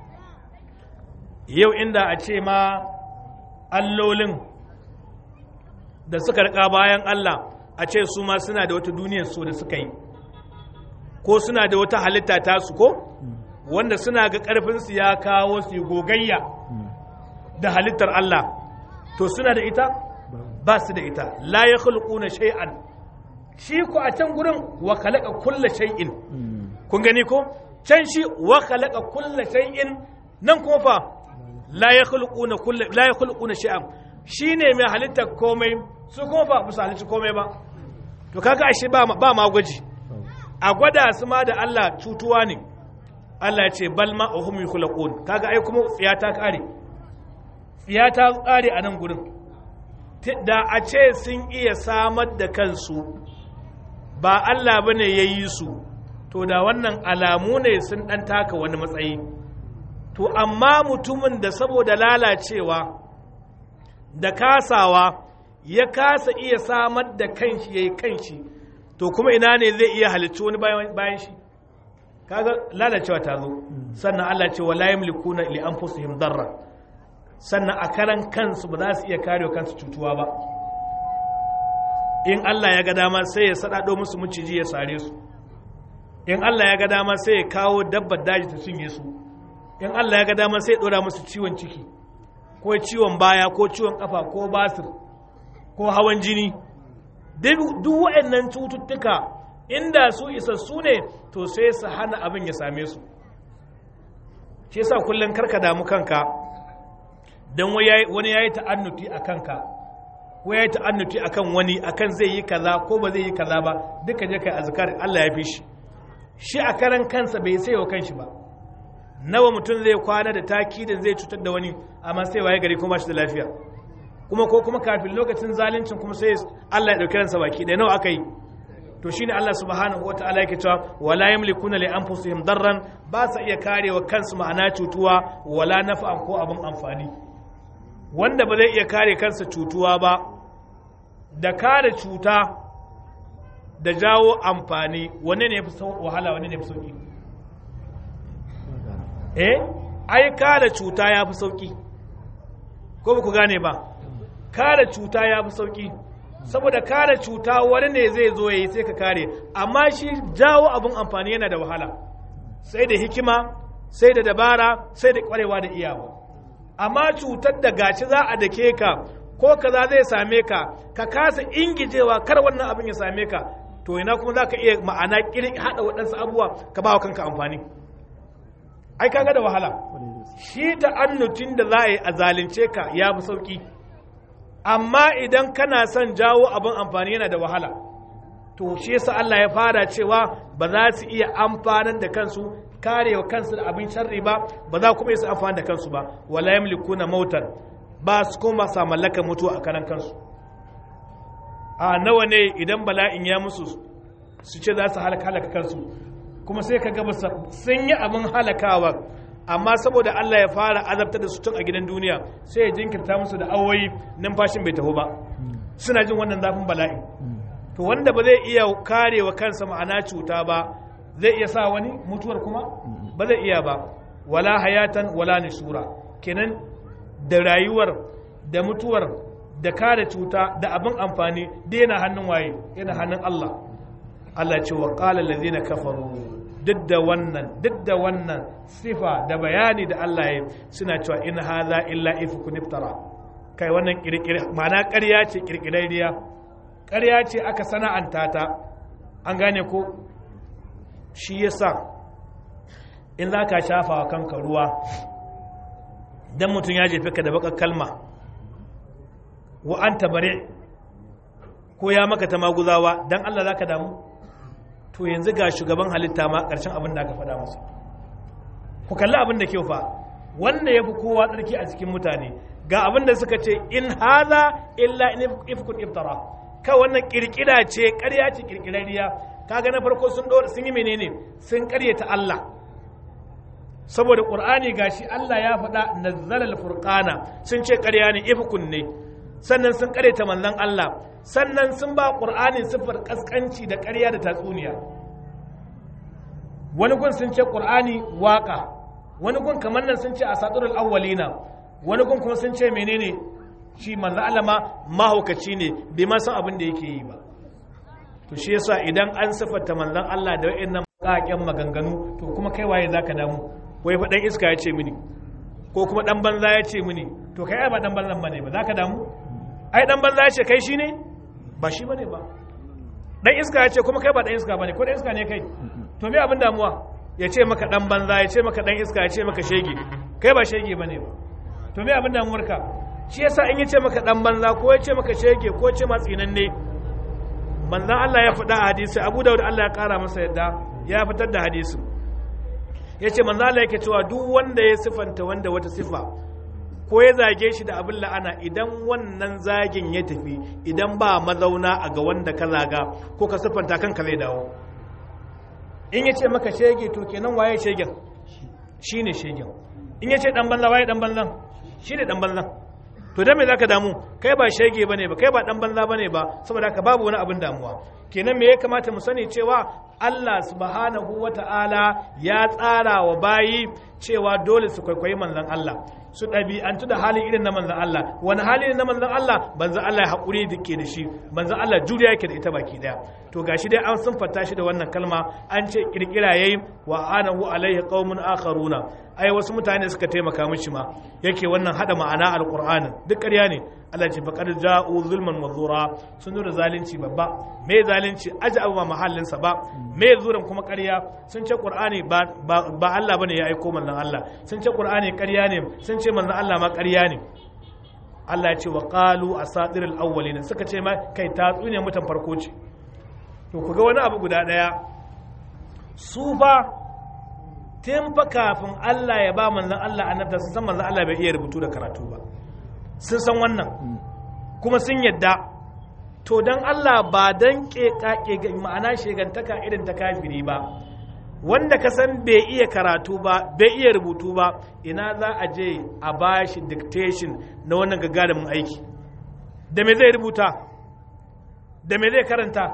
yau inda a ce ma allolin da suka rika bayan Allah a ce su ma suna da wata duniyar so da suka yi ko suna da wata halitta tasu ko wanda suna ga ƙarfinsu ya kawo su gogayya da halittar Allah to suna da ita ba su da ita la ya khulquna shay'an shi ko a can gurin wa khalaqa kulla shay'in kun gani ko can shi wa khalaqa kulla shay'in nan kuma fa la ya khulquna kulla la ya khulquna shay'an shine mai halittar komai su kuma fa ba su halitta komai ba to kaga ashe ba ba ma gwaji a gwada su ma da Allah cutuwa ne Allah ya ce bal ma uhum yukhlaqun kaga ai kuma tsiya ta kare tsiya ta kare a nan gurin da a ce sun iya samar da kansu ba Allah bane ya yi su to da wannan alamu ne sun dan taka wani matsayi to amma mutumin da saboda lalacewa da kasawa ya kasa iya samar da kanshi yayi kanshi to kuma ina ne zai iya halicci wani bayan shi kaga lalacewa ta zo sannan Allah ce wala yamlikuna li anfusihim darra sannan a karan kansu ba za su iya kare kansu cutuwa ba in Allah ya ga dama sai ya sadado musu maciji ya sare su in Allah ya ga dama sai ya kawo dabbar daji ta cinye su in Allah ya ga dama sai ya dora musu ciwon ciki ko ciwon baya ko ciwon kafa ko basir ko hawan jini duk waɗannan cututtuka inda su isassu ne to sai su hana abin ya same su shi yasa kullum karka damu kanka don wani ya yi ta'annuti a kanka ko ya yi ta'annuti a kan wani akan zai yi kaza ko ba zai yi kaza ba duka je kai azkar Allah ya fi shi shi a karan kansa bai sai wa kanshi ba nawa mutum zai kwana da takidin zai cutar da wani amma sai waye gari kuma shi da lafiya kuma ko kuma kafin lokacin zaluncin kuma sai Allah ya dauki ransa baki da nawa aka yi to shine Allah subhanahu wataala yake cewa wala yamlikuna li anfusihim darran ba sa iya karewa kansu ma'ana cutuwa wala naf'an ko abin amfani wanda ba zai iya kare kansa cutuwa ba da kare cuta da jawo amfani wanne ne ya fi wahala wanne ne ya fi sauki eh ai kare cuta ya fi sauki ko ba ku gane ba kare cuta ya fi sauki saboda kare cuta wani ne zai zo ya yi sai ka kare amma shi jawo abin amfani yana da wahala sai da hikima sai da dabara sai da kwarewa da iyawa amma cutar da gaci za a dake ka ko kaza zai same ka ka kasa ingijewa kar wannan abin ya same ka to ina kuma za ka iya ma'ana kirin haɗa waɗansu abubuwa ka ba wa kanka amfani ai kaga da wahala shi ta'annutin da za a yi a zalunce ka ya fi sauki amma idan kana son jawo abin amfani yana da wahala to shi yasa Allah ya fara cewa ba za su iya amfanar da kansu karewa kansu da abin sharri ba ba za kuma su amfani da kansu ba wala yamlikuna mautan ba su kuma sa mallaka mutuwa a karan kansu a nawa ne idan bala'in ya musu su ce za su halaka halaka kansu kuma sai ka gaba sun yi abin halakawa amma saboda Allah ya fara azabtar da su tun a gidan duniya sai ya jinkirta musu da awoyi numfashin bai taho ba suna jin wannan zafin bala'i to wanda ba zai iya karewa kansa ma'ana cuta ba zai iya sa wani mutuwar kuma ba zai iya ba wala hayatan wala nishura kenan da rayuwar da mutuwar da kare cuta da abin amfani da yana hannun waye yana hannun Allah Allah ce wa qala allazina kafaru duk da wannan duk da wannan sifa da bayani da Allah ya suna cewa in hadha illa ifkun iftara kai wannan kirkire ma'ana ƙarya ce kirkirariya ƙarya ce aka sana'anta ta an gane ko shi yasa in za ka shafa wa kanka ruwa dan mutum ya jefe ka da baka kalma wa an tabare ko ya maka ta maguzawa dan Allah za ka damu to yanzu ga shugaban halitta ma ƙarshen abin da aka faɗa masa ku kalli abin da kyau fa wanda ya fi kowa tsarki a cikin mutane ga abin da suka ce in haza illa in ifkun iftara ka wannan kirkira ce ƙarya ce kirkirariya kaga na farko sun sun yi menene sun ƙaryata Allah saboda qur'ani gashi Allah ya faɗa nazzala al-furqana sun ce ƙarya ne ifkun ne sannan sun ƙaryata manzon Allah sannan sun ba ƙur'ani siffar ƙasƙanci da ƙarya da tatsuniya wani gun sun ce ƙur'ani waƙa wani gun kamar nan sun ce a saturul awwalina wani gun kuma sun ce menene shi manzo alama mahaukaci ne bai ma san abin da yake yi ba to shi yasa idan an siffata manzon Allah da wayannan ƙaƙen maganganu to kuma kai waye zaka damu wai fa dan iska ya ce mini ko kuma dan banza ya ce mini to kai ai ba dan banzan bane ba zaka damu ai dan banza ya ce kai shine ba shi bane ba dan iska ya ce kuma kai ba dan iska bane ko dan iska ne kai to me abin damuwa ya ce maka dan banza ya ce maka dan iska ya ce maka shege kai ba shege bane ba to me abin damuwar ka shi yasa in ya ce maka dan banza ko ya ce maka shege ko ya ce ma tsinanne manzon Allah ya faɗa a hadisi Abu Dawud Allah ya kara masa yadda ya fitar da hadisi ya ce manzon Allah yake cewa duk wanda ya sifanta wanda wata sifa ko ya zage shi da abin la'ana idan wannan zagin ya tafi idan ba mazauna a ga wanda ka zaga ko ka siffanta kanka zai dawo in ya ce maka shege to kenan waye shegen shi ne shegen in ya ce dan banza waye dan banzan shi ne dan banzan to dan me zaka damu kai ba shege bane ba kai ba dan banza bane ba saboda haka babu wani abin damuwa kenan me ya kamata mu sani cewa Allah subhanahu wata'ala ya tsara wa bayi cewa dole su kwaikwayi manzon Allah su ɗabi'antu da halin irin na manzan Allah wani hali ne na manzan Allah manzan Allah ya haƙuri da ke da shi manzan Allah juriya yake da ita baki ɗaya to gashi dai an sun fata shi da wannan kalma an ce kirkira yayi wa anahu alaihi qaumun akharuna ai wasu mutane suka taimaka mishi ma yake wannan hada ma'ana alqur'ani duk ƙarya ne Allah ce faqad ja'u zulman wa zura sun zo da zalunci babba me zalunci aji abu ba mahallin sa ba me zuran kuma ƙarya sun ce qur'ani ba ba Allah bane ya aiko manzon Allah sun ce qur'ani ƙarya ne sun ce manzon Allah ma ƙarya ne Allah ya ce wa qalu asatirul awwalin suka ce ma kai tatsuniya mutan farko ce to ku ga wani abu guda daya su fa tun fa kafin Allah ya ba manzon Allah annabta sun san manzon Allah bai iya rubutu da karatu ba sun san wannan kuma sun yadda to dan Allah ba dan kekake ma'ana shegantaka irin ta kafiri ba wanda ka san bai iya karatu ba bai iya rubutu ba ina za a je a bashi dictation na wannan gagarumin aiki da me zai rubuta da me zai karanta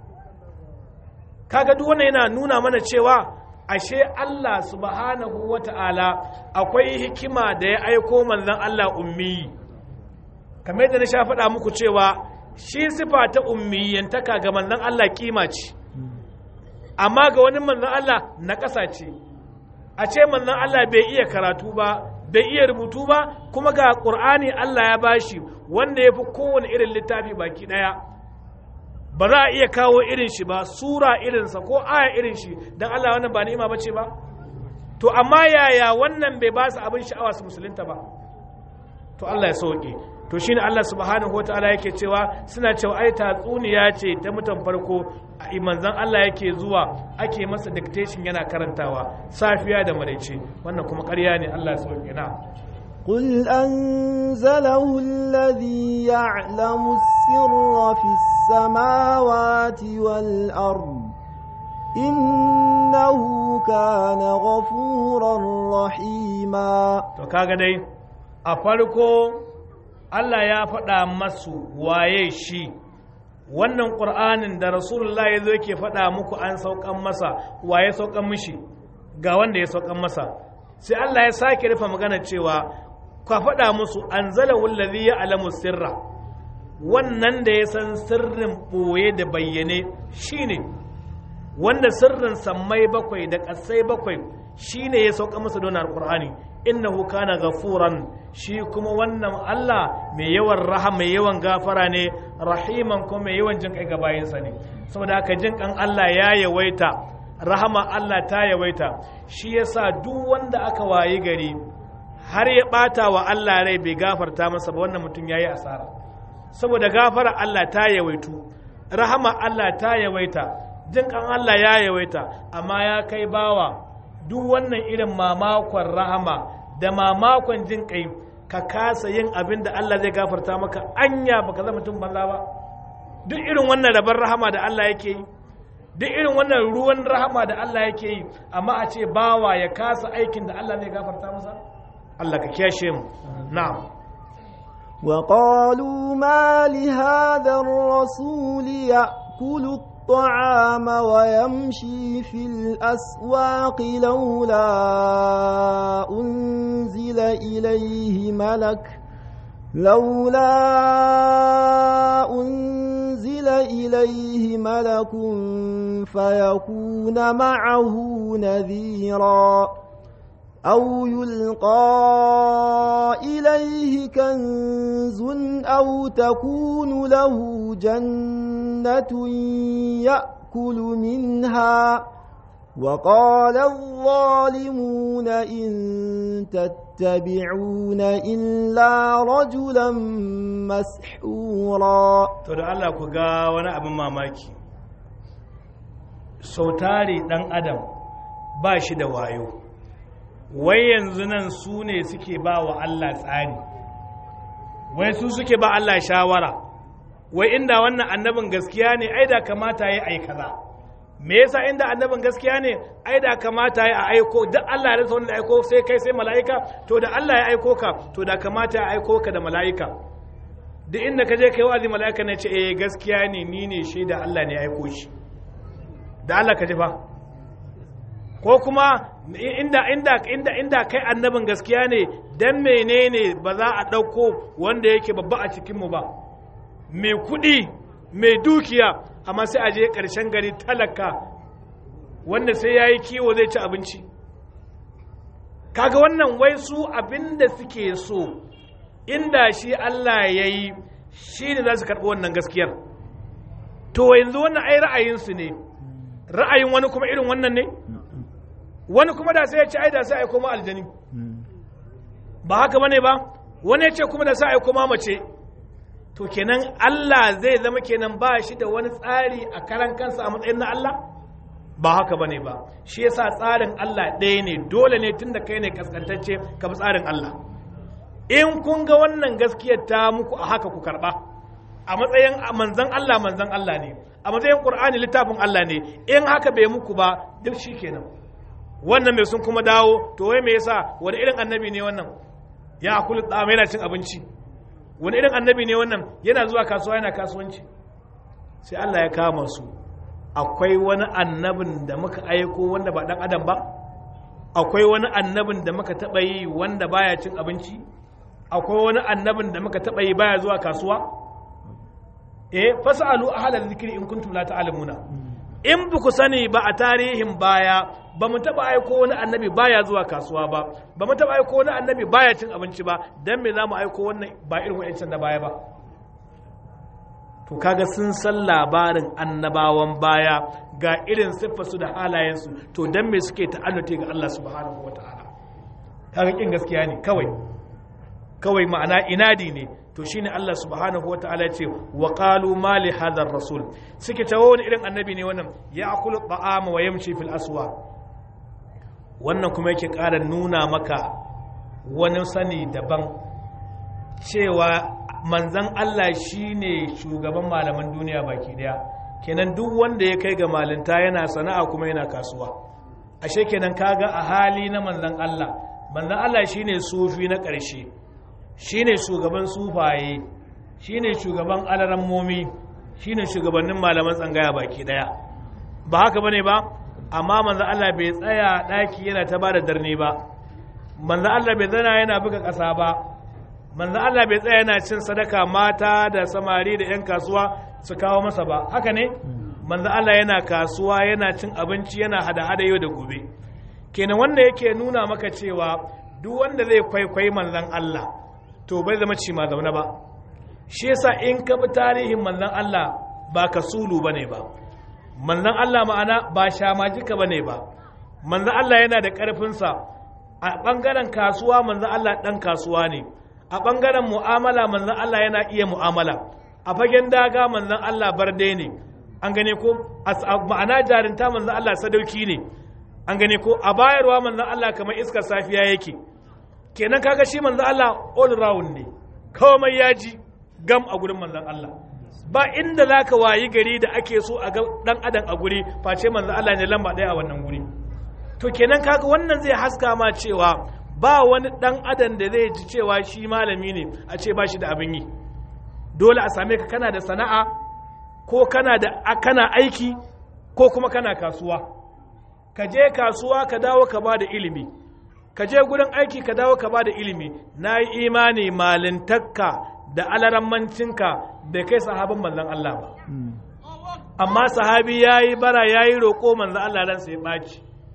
kaga duk wannan yana nuna mana cewa ashe Allah subhanahu wata'ala akwai hikima da ya aiko manzon Allah ummi kamar yadda na sha faɗa muku cewa shi sifa ta ummiyantaka ga manzon Allah kima ce amma ga wani manzon Allah na ƙasa ce a ce manzon Allah bai iya karatu ba bai iya rubutu ba kuma ga ƙur'ani Allah ya bashi wanda ya fi kowane irin littafi baki ɗaya ba za a iya kawo irin shi ba sura irinsa ko aya irin shi don Allah wannan ba ni'ima bace ba to amma yaya wannan bai ba su abin sha'awa su musulunta ba to Allah ya sauke to shine Allah subhanahu wataala yake cewa suna cewa ai tatsuniya ce ta mutan farko a manzon Allah yake zuwa ake masa dictation yana karantawa safiya da maraice wannan kuma ƙarya ne Allah ya sauke na قل أنزله الذي يعلم السر في السماوات والأرض إنه كان غفورا رحيما to kaga dai a farko Allah ya faɗa masu waye shi wannan ƙur'anin da rasulullah ya zo ke faɗa muku an saukan masa waye saukan mishi ga wanda ya saukan masa sai Allah ya sake rufe magana cewa ka faɗa musu an zala wallazi ya alamu sirra wannan da ya san sirrin ɓoye da bayyane shine wanda sirrin sammai bakwai da ƙasai bakwai shine ya sauka masa don alƙur'ani innahu kana gafuran shi kuma wannan Allah mai yawan rahama mai yawan gafara ne rahiman kuma mai yawan jin kai ga bayinsa ne saboda haka jin kan Allah ya yawaita rahama Allah ta yawaita shi yasa duk wanda aka wayi gari har ya bata wa Allah rai bai gafarta masa ba wannan mutum yayi asara saboda gafara Allah ta yawaitu rahama Allah ta yawaita jin kan Allah ya yawaita amma ya kai bawa duk wannan irin mamakon rahama da mamakon jin kai ka kasa yin abin da Allah zai gafarta maka anya baka zama mutum banza ba duk irin wannan rabar rahama da Allah yake yi duk irin wannan ruwan rahama da Allah yake yi amma a ce bawa ya kasa aikin da Allah zai gafarta masa Allah ka kiyashe mu na'am وقالوا ما لهذا الرسول يأكل الطعام ويمشي في الأسواق لولا أنزل إليه ملك لولا أنزل إليه ملك فيكون معه نذيرا أو يلقى إليه كنز أو تكون له جنة يأكل منها وقال الظالمون إن تتبعون إلا رجلا مسحورا to da Allah ku ga wani abin mamaki sautari dan adam ba shi da wayo wai yanzu nan su ne suke ba wa Allah tsari wai su suke ba Allah shawara wai inda wannan annabin gaskiya ne ai da kamata ya ai kaza me yasa inda annabin gaskiya ne ai da kamata ya aiko duk Allah ya rasa wanda aiko sai kai sai mala'ika to da Allah ya aiko ka to da kamata ya aiko ka da mala'ika duk inda ka je kai wa'azi mala'ika ne ce eh gaskiya ne ni ne shaida Allah ne ya aiko shi da Allah ka ji fa ko kuma inda inda inda inda kai annabin gaskiya ne dan menene ba za a ɗauko wanda yake babba a cikin mu ba mai kuɗi mai dukiya amma sai a je ƙarshen gari talaka wanda sai ya yi kiwo zai ci abinci kaga wannan wai su abin da suke so inda shi Allah ya yi shi ne za su karɓi wannan gaskiyar to yanzu wannan ai ra'ayinsu ne ra'ayin wani kuma irin wannan ne wani kuma da sai ya ce ai da sai ai koma aljani ba haka bane ba wani ya ce kuma da sai ai koma mace to kenan Allah zai zama kenan ba shi da wani tsari a karan kansa a matsayin na Allah ba haka bane ba shi yasa tsarin Allah ɗaya ne dole ne tunda kai ne kaskantacce ka bi tsarin Allah in kun ga wannan gaskiyar ta muku a haka ku karba a matsayin manzan Allah manzan Allah ne a matsayin Qur'ani littafin Allah ne in haka bai muku ba duk shikenan wannan mai sun kuma dawo to wai me yasa wani irin annabi ne wannan ya akulu tsama yana cin abinci wani irin annabi ne wannan yana zuwa kasuwa yana kasuwanci sai Allah ya kama su akwai wani annabin da muka aiko wanda ba dan adam ba akwai wani annabin da muka taɓa yi wanda baya cin abinci akwai wani annabin da muka taɓa yi baya zuwa kasuwa eh fasalu ahlal zikri in kuntum la ta'lamuna in ba ku sani ba a tarihin baya ba mu taɓa aiko wani annabi baya zuwa kasuwa ba ba mu taɓa aiko wani annabi baya cin abinci ba dan me za mu aiko wannan ba irin wa'ancan da baya ba to kaga sun san labarin annabawan baya ga irin siffarsu da halayensu to dan me suke ta'annuti ga Allah subhanahu wata'ala kaga kin gaskiya ne kawai kawai ma'ana inadi ne to shine Allah subhanahu wata'ala ce wa qalu ma li hadha rasul suke tawo wani irin annabi ne wannan ya akulu ta'ama wa yamshi fil aswa wannan kuma yake ƙara nuna maka wani sani daban cewa manzan Allah shine shugaban malaman duniya baki daya kenan duk wanda ya kai ga malinta yana sana'a kuma yana kasuwa ashe kenan kaga a hali na manzan Allah manzan Allah shine sufi na ƙarshe shine shugaban sufaye shine shugaban alarammomi shine shugabannin malaman tsangaya baki daya ba haka bane ba amma manzan Allah bai tsaya daki yana ta bada darni ba manzan Allah bai zana yana buga ƙasa ba manzo Allah bai tsaya yana cin sadaka mata da samari da 'yan kasuwa su kawo masa ba haka ne manzo Allah yana kasuwa yana cin abinci yana hada-hada yau da gobe kenan wanda yake nuna maka cewa duk wanda zai kwaikwayi manzon Allah to bai zama ci ma zaune ba shi yasa in ka bi tarihin manzon Allah ba ka sulu bane ba manzon Allah ma'ana ba shamajika bane ba manzon Allah yana da ƙarfinsa a ɓangaren kasuwa manzon Allah ɗan kasuwa ne a ɓangaren mu'amala manzan Allah yana iya mu'amala a fagen daga manzan Allah barde ne an gane ko ma'ana jarinta manzan Allah sadauki ne an gane ko a bayarwa manzan Allah kamar iskar safiya yake kenan kaga shi manzan Allah all round ne komai ya ji gam a gurin manzan Allah ba inda za ka wayi gari da ake so a ga dan adam a guri face manzan Allah ne lamba ɗaya a wannan guri to kenan kaga wannan zai haska ma cewa ba wani ɗan adam da zai ji cewa shi malami ne a ce ba shi da abin yi dole a same ka kana da sana'a ko kana da kana aiki ko kuma kana kasuwa ka je kasuwa ka dawo ka ba da ilimi ka je gurin aiki ka dawo ka ba da ilimi na yi imani malintakka da alarammancinka bai kai sahabin manzan Allah ba amma sahabi ya yi bara ya yi roƙo manzan Allah ransa ya ɓaci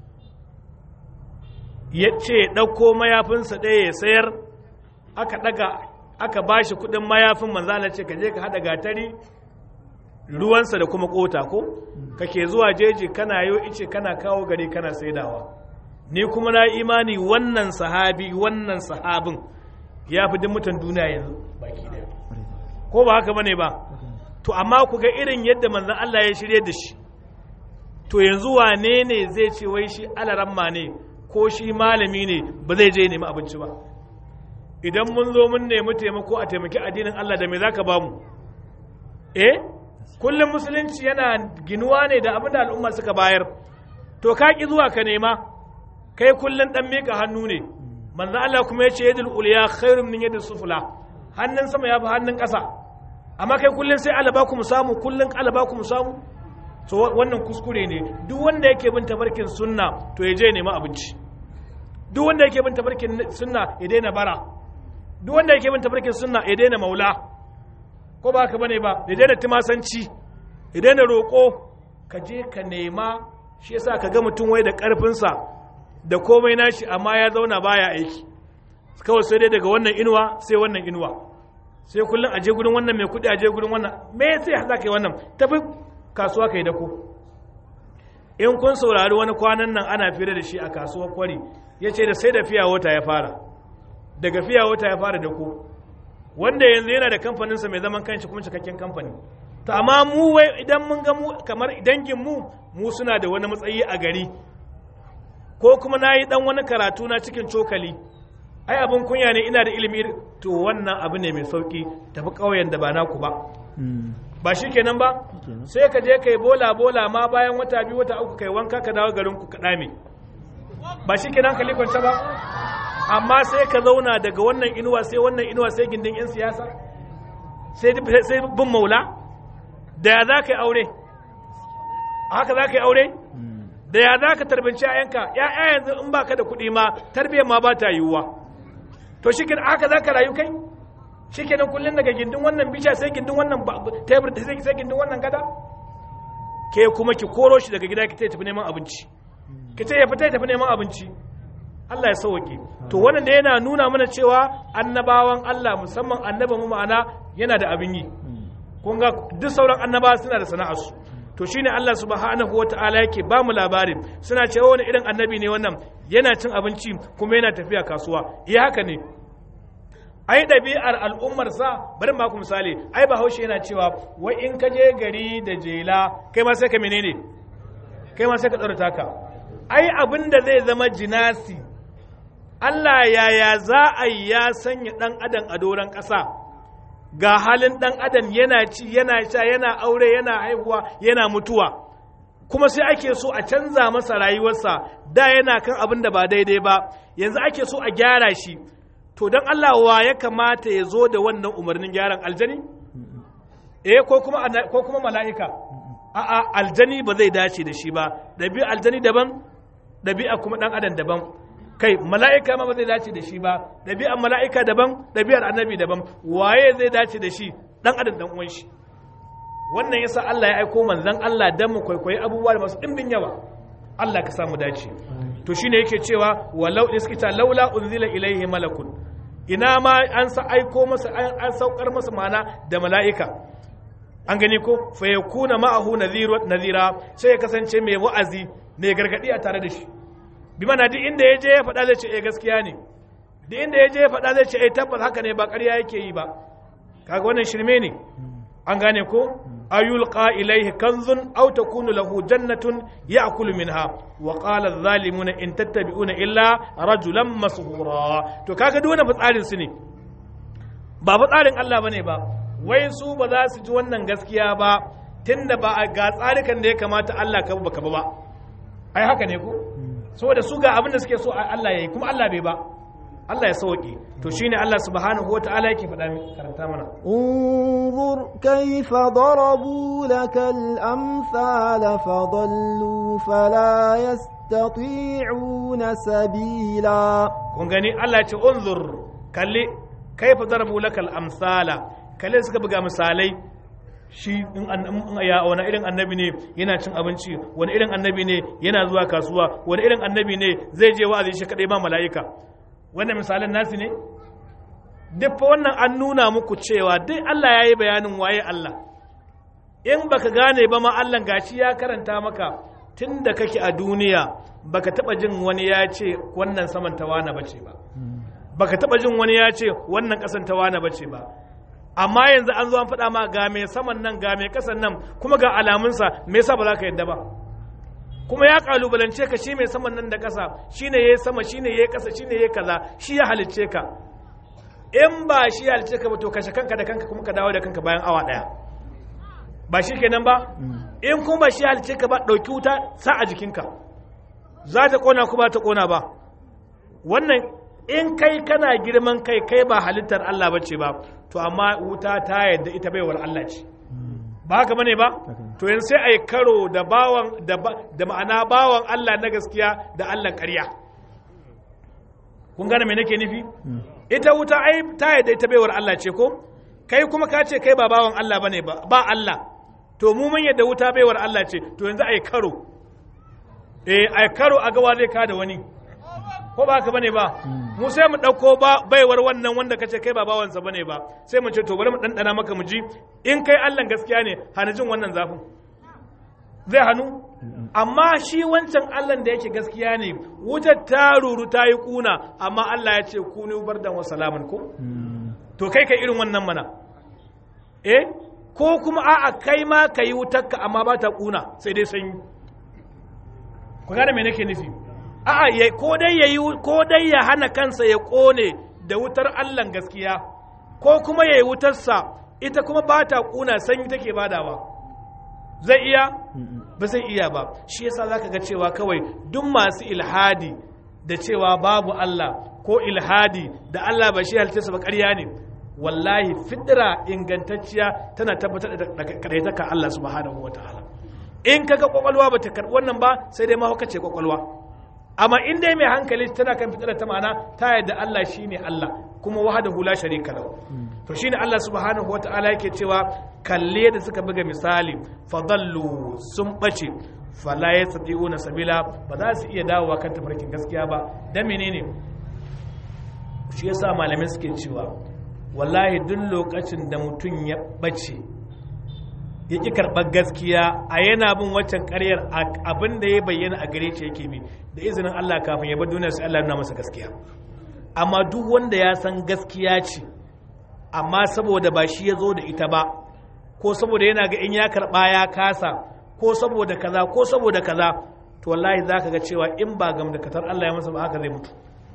ya ce ɗauko mayafinsa ɗaya ya sayar aka ɗaga aka ba shi kuɗin mayafin manzala ce ka je ka haɗa gatari ruwansa da kuma ƙota ko kake zuwa jeji kana yo ice kana kawo gari kana saidawa ni kuma na imani wannan sahabi wannan sahabin ya fi duk mutan duniya yanzu baki daya ko ba haka bane ba to amma ku ga irin yadda manzon Allah ya shirye da shi to yanzu wane ne zai ce wai shi alaramma ne ko shi malami ne ba zai je nemi abinci ba idan mun zo mun nemi taimako a taimaki addinin Allah da me zaka ba mu eh kullum musulunci yana ginuwa ne da abin da al'umma suka bayar to ka ki zuwa ka nema kai kullum dan mika hannu ne manzo Allah kuma ya ce yadul ulya khairun min yadis sufla hannun sama ya fi hannun ƙasa amma kai kullum sai alaba ku mu samu kullum alaba ku mu samu to wannan kuskure ne duk wanda yake bin tabarkin sunna to ya je nema abinci duk wanda yake bin tabarkin sunna ya daina bara duk wanda yake bin tabarkin sunna ya daina maula ko ba haka bane ba ya daina timasanci ya daina roƙo ka je ka nema shi yasa ka ga mutum wai da ƙarfinsa da komai nashi amma ya zauna baya aiki kawai sai dai daga wannan inuwa sai wannan inuwa sai kullum aje gurin wannan mai kuɗi aje gurin wannan me sai za ka yi wannan tafi kasuwa ka yi dako in kun saurari wani kwanan nan ana fira da shi a kasuwar kwari ya ce da sai da fiya wata ya fara daga fiya wata ya fara dako wanda yanzu yana da kamfaninsa mai zaman kanshi kuma cikakken kamfani to amma mu wai idan mun ga mu kamar dangin mu mu suna da wani matsayi a gari ko kuma na yi dan wani karatu na cikin cokali ai abin kunya ne ina da ilimi to wannan abu ne mai sauki tafi ƙauyen da ba naku ba ba shi kenan ba sai ka je kai bola bola ma bayan wata biyu wata uku kai wanka ka dawo garin ku ka dame ba shi kenan ka likwanta ba amma sai ka zauna daga wannan inuwa sai wannan inuwa sai gindin yan siyasa sai sai bin maula da ya za ka yi aure haka za ka yi aure da ya za ka tarbinci ayanka ya yanzu in baka da kuɗi ma tarbiyyar ma ba ta yiwuwa to shi haka za ka rayu kai shi kenan kullum daga gindin wannan bisha sai gindin wannan tebur da sai gindin wannan gada ke kuma ki koro shi daga gida ki tafi neman abinci ki ce ya fita ya tafi neman abinci Allah ya sauke to wannan da yana nuna mana cewa annabawan Allah musamman annabin mu ma'ana yana da abin yi kun ga duk sauran annabawa suna da sana'arsu to shine Allah subhanahu wata'ala yake ba mu labarin suna cewa wani irin annabi ne wannan yana cin abinci kuma yana tafiya kasuwa iya haka ne ai ɗabi'ar al'ummar sa bari ma ku misali ai bahaushe yana cewa wai in ka je gari da jela kai ma sai ka menene kai ma sai ka tsara taka ai abin da zai zama jinasi Allah yaya za a yi ya sanya ɗan adam a doron ƙasa ga halin ɗan adam yana ci yana sha yana aure yana haihuwa yana mutuwa kuma sai ake so a canza masa rayuwarsa da yana kan abin da ba daidai ba yanzu ake so a gyara shi to don Allah wa ya kamata ya zo da wannan umarnin gyaran aljani eh ko kuma ko kuma mala'ika a'a aljani ba zai dace da shi ba ɗabi'a aljani daban ɗabi'a kuma ɗan adam daban kai mala'ika ma ba zai dace da shi ba ɗabi'ar mala'ika daban ɗabi'ar annabi daban waye zai dace da shi ɗan adam ɗan uwan shi wannan yasa Allah ya aiko manzon Allah dan mu kwaikwayi abubuwa da masu ɗimbin yawa Allah ka samu dace to shine yake cewa walau iskita laula unzila ilaihi malakun ina ma an sa aiko masa an saukar masa mana da mala'ika an gani ko fa yakuna ma'ahu nadhira sai ya kasance mai wa'azi mai gargadi a tare da shi bi mana duk inda ya je ya faɗa zai ce eh gaskiya ne duk inda ya je ya faɗa zai ce eh tabbas haka ne ba ƙarya yake yi ba kaga wannan shirme ne an gane ko ayulqa ilayhi kanzun aw takunu lahu jannatun ya'kulu minha wa qala adh-dhalimuna in tattabi'una illa rajulan mashura to kaga duk wannan fitsarin su ne ba fitsarin Allah bane ba wai su ba za su ji wannan gaskiya ba tunda ba ga tsarikan da ya kamata Allah ka ba ka ba ai haka ne ko saboda su ga abin da suke so Allah ya yi kuma Allah bai ba Allah ya sauke to shine Allah subhanahu wata'ala yake faɗa min karanta mana انظر كيف ضربوا لك الأمثال فضلوا فلا يستطيعون سبيلا kun gani Allah ya ce unzur kalli kaifa darabu lakal amsala kalli suka buga misalai shi in ya wani irin annabi ne yana cin abinci wani irin annabi ne yana zuwa kasuwa wani irin annabi ne zai je wa'azi shi kadai ba mala'ika wannan misalan nasi ne duk fa wannan an nuna muku cewa duk Allah ya yi bayanin waye Allah in baka gane ba ma Allah gashi ya karanta maka tun da kake a duniya baka taba jin wani ya ce wannan saman tawana bace ba baka taba jin wani ya ce wannan kasan tawana bace ba amma yanzu an zo an faɗa ma ga mai saman nan ga mai kasan nan kuma ga alamunsa me yasa ba za ka yadda ba kuma ya kalubalance ka shi mai saman nan da ƙasa shine yayi sama shine yayi ƙasa shine yayi kaza shi ya halicce ka in ba shi ya halicce ka ba to kashe kanka da kanka kuma ka dawo da kanka bayan awa ɗaya ba shi kenan ba in kuma ba shi ya halicce ka ba ɗauki wuta sa a jikinka za ta ƙona ko ba ta ƙona ba wannan in kai kana girman kai kai ba halittar Allah bace ba to amma wuta ta yadda ita baiwar Allah ce ba haka bane ba to yanzu sai ai karo da bawan da ma'ana bawan Allah na gaskiya da Allah ƙarya kun gane me nake nufi ita wuta ai ta yadda ita baiwar Allah ce ko kai kuma ka ce kai ba bawan Allah bane ba ba Allah to mu mun yadda wuta baiwar Allah ce to yanzu ai karo eh ai karo a gawa zai ka da wani ko ba haka bane ba mu sai mu dauko ba baiwar wannan wanda kace kai ba bawansa bane ba sai mu ce to bari mu dandana maka mu ji in kai Allah gaskiya ne hana jin wannan zafin zai hannu amma shi wancan Allah da yake gaskiya ne wutar ta ruru ta yi kuna amma Allah ya ce kuni bardan wa salaman ko to kai kai irin wannan mana eh ko kuma a'a kai ma ka yi wutarka amma ba ta kuna sai dai sanyi ku gane me nake nufi a'a ya ko dai ya yi ko dai ya hana kansa ya kone da wutar Allah gaskiya ko kuma ya yi wutarsa ita kuma ba ta kuna sanyi take badawa zai iya ba zai iya ba shi yasa zaka ga cewa kawai duk masu ilhadi da cewa babu Allah ko ilhadi da Allah ba shi halitta ba ƙarya ne wallahi fidira ingantacciya tana tabbatar da kadaitaka Allah subhanahu wataala in kaga kwakwalwa bata karbi wannan ba sai dai mahauka ce kwakwalwa amma in dai mai hankali tana kan fitira ta ma'ana ta yadda Allah shine Allah kuma wahdahu la sharika lahu to shine Allah subhanahu wata'ala yake cewa kalle da suka buga misali fadallu sun bace fala yastati'una sabila ba za su iya dawowa kan tafarkin gaskiya ba dan menene shi yasa malamai suke cewa wallahi duk lokacin da mutum ya bace ya ƙi karɓar gaskiya a yana bin waccan ƙaryar abin da ya bayyana a gare shi yake bi da izinin Allah kafin ya bar duniya sai Allah nuna masa gaskiya amma duk wanda ya san gaskiya ce amma saboda ba shi ya zo da ita ba ko saboda yana ga in ya karɓa ya kasa ko saboda kaza ko saboda kaza to wallahi za ka ga cewa in ba gam da katar Allah ya masa ba haka zai mutu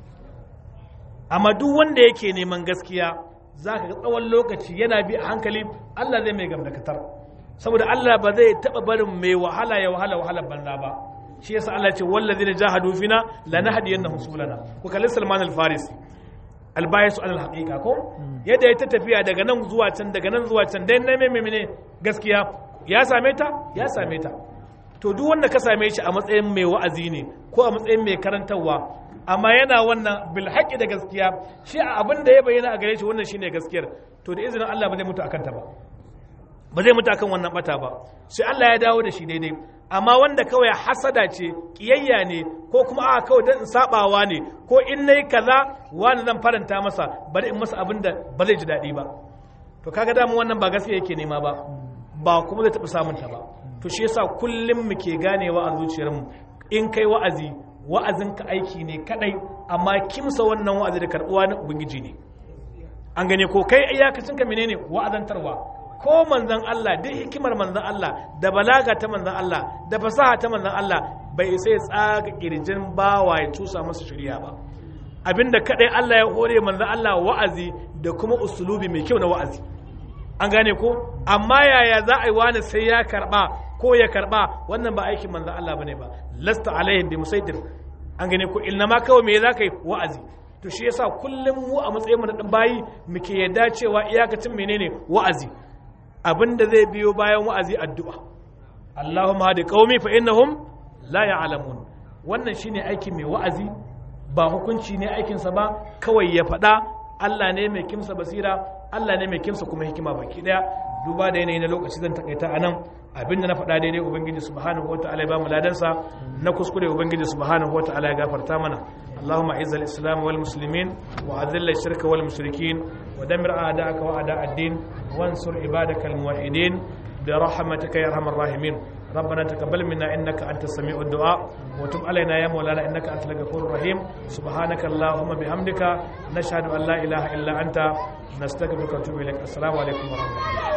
amma duk wanda yake neman gaskiya za ka ga tsawon lokaci yana bi a hankali Allah zai mai gam da katar saboda Allah ba zai taɓa barin mai wahala ya wahala wahalar banza ba shi yasa Allah ce wallazi da jahadu fina lanahdiyannahum subulana ku kalli Salman al-Farisi albayisu alal haqiqa ko yadda ya ta tafiya daga nan zuwa can daga nan zuwa can dai na meme gaskiya ya same ta ya same ta to duk wanda ka same shi a matsayin mai wa'azi ne ko a matsayin mai karantarwa amma yana wannan bil haqqi da gaskiya shi a abin da ya bayyana a gare shi wannan shine gaskiyar to da izinin Allah ba zai mutu akan ta ba ba zai mutu akan wannan bata ba sai Allah ya dawo da shi daidai amma wanda kawai hasada ce kiyayya ne ko kuma a kawai dan sabawa ne ko in nayi kaza wani zan faranta masa bari in masa abin da ba zai ji daɗi ba to kaga damu wannan ba gaskiya yake nema ba ba kuma zai taɓa samun ta ba to shi yasa kullum muke ganewa a zuciyarmu in kai wa'azi wa'azinka aiki ne kadai amma kimsa wannan wa'azi da karɓuwa na ubangiji ne an gane ko kai iyakacinka menene wa'azantarwa ko manzan Allah duk hikimar manzan Allah da balaga ta manzan Allah da fasaha ta manzan Allah bai sai tsaga kirjin bawa ya tusa masa shari'a ba abinda kadai Allah ya hore manzan Allah wa'azi da kuma usulubi mai kyau na wa'azi an gane ko amma yaya za a yi wani sai ya karba ko ya karba wannan ba aikin manzan Allah bane ba lasta alaihim bi musaitir an gane ko ilna ma kawai me za ka yi wa'azi to shi yasa kullum mu a matsayin mu na dan bayi muke yadda cewa iyakacin menene wa'azi abinda zai biyo bayan wa'azi addu'a Allahumma hadi qaumi fa innahum la ya'lamun wannan shine aikin mai wa'azi ba hukunci ne aikinsa ba kawai ya faɗa Allah ne mai kimsa basira Allah ne mai kimsa kuma hikima baki daya duba da yanayi na lokaci zan takaita a nan abinda na faɗa daidai ubangiji subhanahu wa ta'ala ya ba mu ladansa na kuskure ubangiji subhanahu wa ta'ala ya gafarta mana اللهم اعز الاسلام والمسلمين واذل الشرك والمشركين ودمر اعداءك واعداء الدين وانصر عبادك الموحدين برحمتك يا ارحم الراحمين ربنا تقبل منا انك انت السميع الدعاء وتب علينا يا مولانا انك انت الغفور الرحيم سبحانك اللهم بحمدك نشهد ان لا اله الا انت نستغفرك ونتوب اليك السلام عليكم ورحمه الله